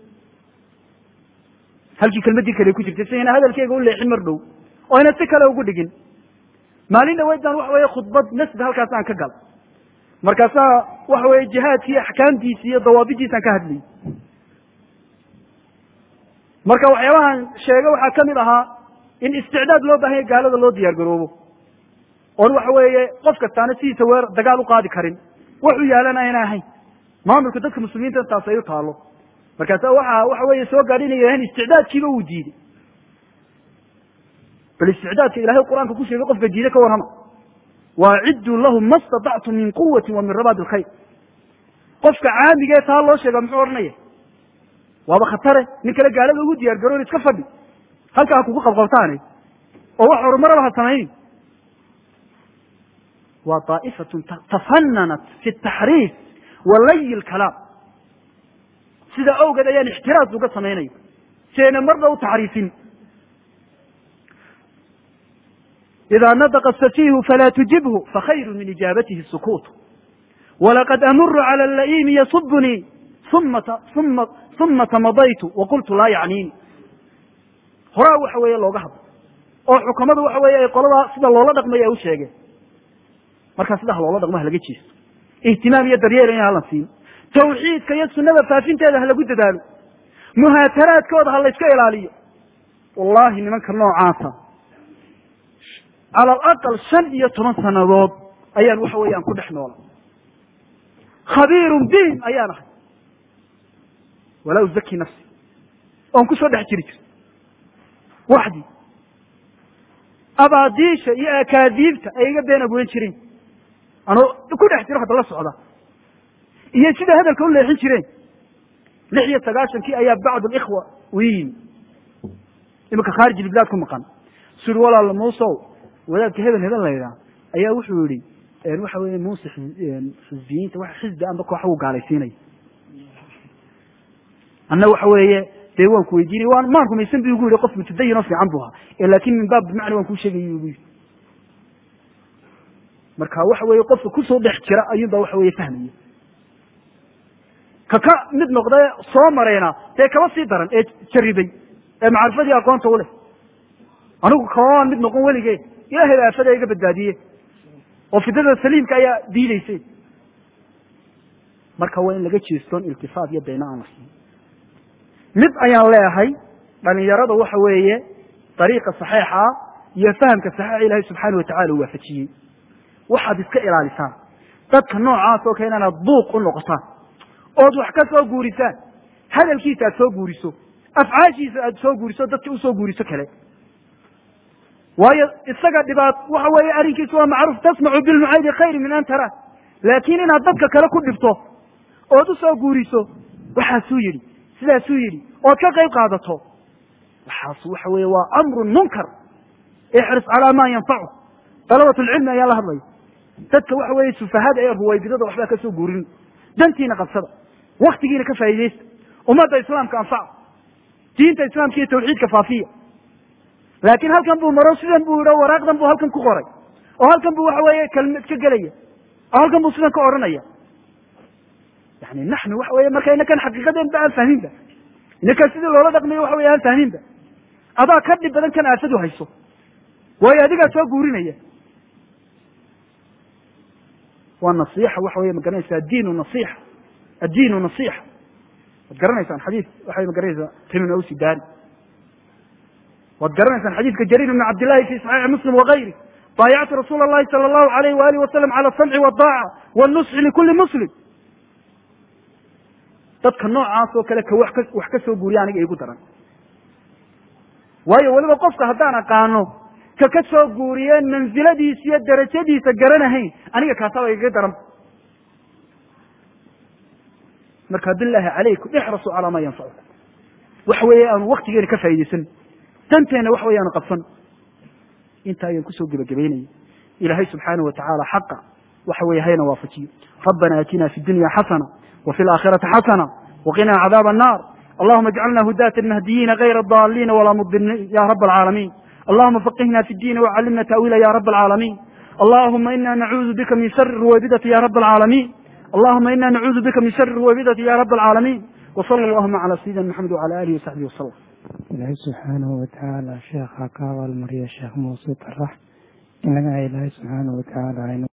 halkii kelmadii kale ku jirtay sidayna hadalkeyga u leexin mar dhow oo ayna si kale ugu dhigin maalin dhaweyd baan waxa weeye khudbad nasb halkaas aan ka gal markaasaa waxa weeye jihaadkii axkaamtiisi iyo dawaabidiisaan ka hadlayay marka waxyaabahan sheega waxaa kamid ahaa in isticdaad loo baahanya gaalada loo diyaar garoobo oon waxa weeye qof kastaana sidiisa weer dagaal u qaadi karin waxu yaalana ayna ahayn maamulka dadka muslimiinta intaas ay u taalo markaasa waxa waxa weeye soo gaadhi inay yidhahdeen isticdaadkiiba uu diiday bal isticdaadka ilahay qur-aanka ku sheegay qofka diiday ka warrama waacidduu lahum ma statactum min quwati wa min rabaad alkhayr qofka caamigee taa loo sheega muxuu odhanaya waaba khatare nin kale gaalada ugu diyaar garoon iska fadhi halkaa kugu qabqabtaane oo wax horumaraba ha samaynin waa daa'ifatun tafananat fi taxriif wa layi lkalaam sida awgeed ayaan ixtiraas uga samaynaya si ayna marna u taxriifin إذا نطق السفيه فلا تجبه فخير من إجابته السكوت ولقد أمر على اللئيم يصبني ثم ثم ثم تمضيت وقلت لا يعنيني horaa waxa weeye looga hadlo oo xukamadu waxa weeye ay qolada sida loola dhaqmay ay u sheegeen markaa sidaha loola dhaqmo ha laga jeesto ihtimaam iyo daryeel in halan siin tawxiidka iyo sunada faafinteeda ha lagu dadaalo muhaataraadkooda ha layska ilaaliyo wallahi nimanka noocaasa cala alaqal shan iyo toban sanadood ayaan waxa weeyaan ku dhex noola khabiirun bihim ayaan ahay walaa uzaki nafsi oon kusoo dhex jiri jir waxdii abaadiisha iyo akaadiibta ay iga been abwen jireen anoo ku dhex jiro hadda la socda iyo sida hadalka u leexin jireen lix iyo sagaashankii ayaa bacd alikhwa u yimi iminka khaarij ilbilaad ku maqan su yihi walaala muusow wadaadka hebel hebel la yidhaah ayaa wuxuu yihi waxa weeye muuse xisbiyiinta wa xisbi amba koox uu gaalaysiinaya anna waxa weeye dee waan ku weydiinay waan maan rumaysan bu igu yihi qof mutadayin oo fiican bu ahaa laakin min baab bimacna waan kuu sheegay igu yiri marka waxa weeye qofka kusoo dhex jira ayuun ba waxa weye fahmaya ka ka mid noqda soo marayna dee kaba sii daran ee jaribay ee macrifadii aqoonta u leh anigu kamaan mid noqon weligee ilahay ba aafada iga badbaadiye oo fidada saliimka ayaa diideysay marka waa in laga jeestoon iltifaat iyo bayna aan la siin mid ayaan leeyahay dhalinyarada waxa weeye dariiqa saxiixa iyo fahamka saxiixa ilahay subxaana watacala u waafajiyey waxaad iska ilaalisaan dadka noocaas oo kale inaad buuq u noqotaan ood wax ka soo guurisaan hadalkiisa aad soo guuriso afcaashiisa aad soo guuriso dadka usoo guuriso kale waayo isaga dhibaat waxa weeye arrinkiisu waa macruuf tasmacu bilmucaydi khayri min an tara laakiin inaad dadka kale ku dhibto ood usoo guuriso waxaasuu yidhi sidaasuu yidhi ood ka qayb qaadato waxaas waxa weeye waa amrun munkar ixris calaa maa yanfacu dalabat lcilmi ayaa la hadlaya dadka waxa weeye sufahada ee ruwaybidada waxbaa ka soo guurin dantiina qabsada waktigiina ka faa'iidaysta ummadda islaamka anfaca diinta islaamka iyo tawxiidka faafiya laakiin halkan buu maro sidan buu yidhi waraaqdan buu halkan ku qoray oo halkan buu waxa weeye kelmad ka gelaya oo halkan buu sidan ka odhanaya yani naxnu waxa weye marka inakan xaqiiqadeen ba aan fahminba inakan sidii loola dhaqmayo waxa weye aan fahminba adaa ka dhib badan kan aafadu hayso waayo adigaa soo guurinaya waa nasiixa waxa weye ma garanaysa addiinu nasiixa addiinu nasiixa waad garanaysaan xadiis waxay ma garanaysaa timin awsi daari waad garanaysaan xadiidka jariir ibn cabdillahi fi saxiixi muslim wakayri baayactu rasuula allahi sala allahu alayh waalihi wasalam cala asamci waddaaca wannusxi likulli muslim dadka noocaas oo kale ka wax ka wax ka soo guuriya aniga igu daran waayo weliba qofka haddaan aqaano ka ka soo guuriyeen mansiladiisa iyo darajadiisa garanahayn aniga kaasaba igaga daran marka bilahi calaykum ixrasuu calaa maa yanfacukum waxa weeye aanu waktigeena ka faa'iidaysan danteenna waxa weye aanu qabsan inta ayaan kusoo gebagabaynaya ilaahay subxaanahu watacaala xaqa waxa weye hayna waafajiyo rabbana aatina fi dunya xasana وفي الآخرة حسنة وقنا عذاب النار اللهم اجعلنا هداة المهديين غير الضالين ولا مضلين يا رب العالمين اللهم فقهنا في الدين وعلمنا تأويله يا رب العالمين اللهم إنا نعوذ بك من شر الروابدة يا رب العالمين اللهم إنا نعوذ بك من شر الروابدة يا رب العالمين وصلى اللهم على سيدنا محمد وعلى آله وصحبه وسلم ilaahay subxaanahu watacaala sheekha ka abaalmariya sheekh muuse tarax inaga ilaahay subxaanahu watacaala aynu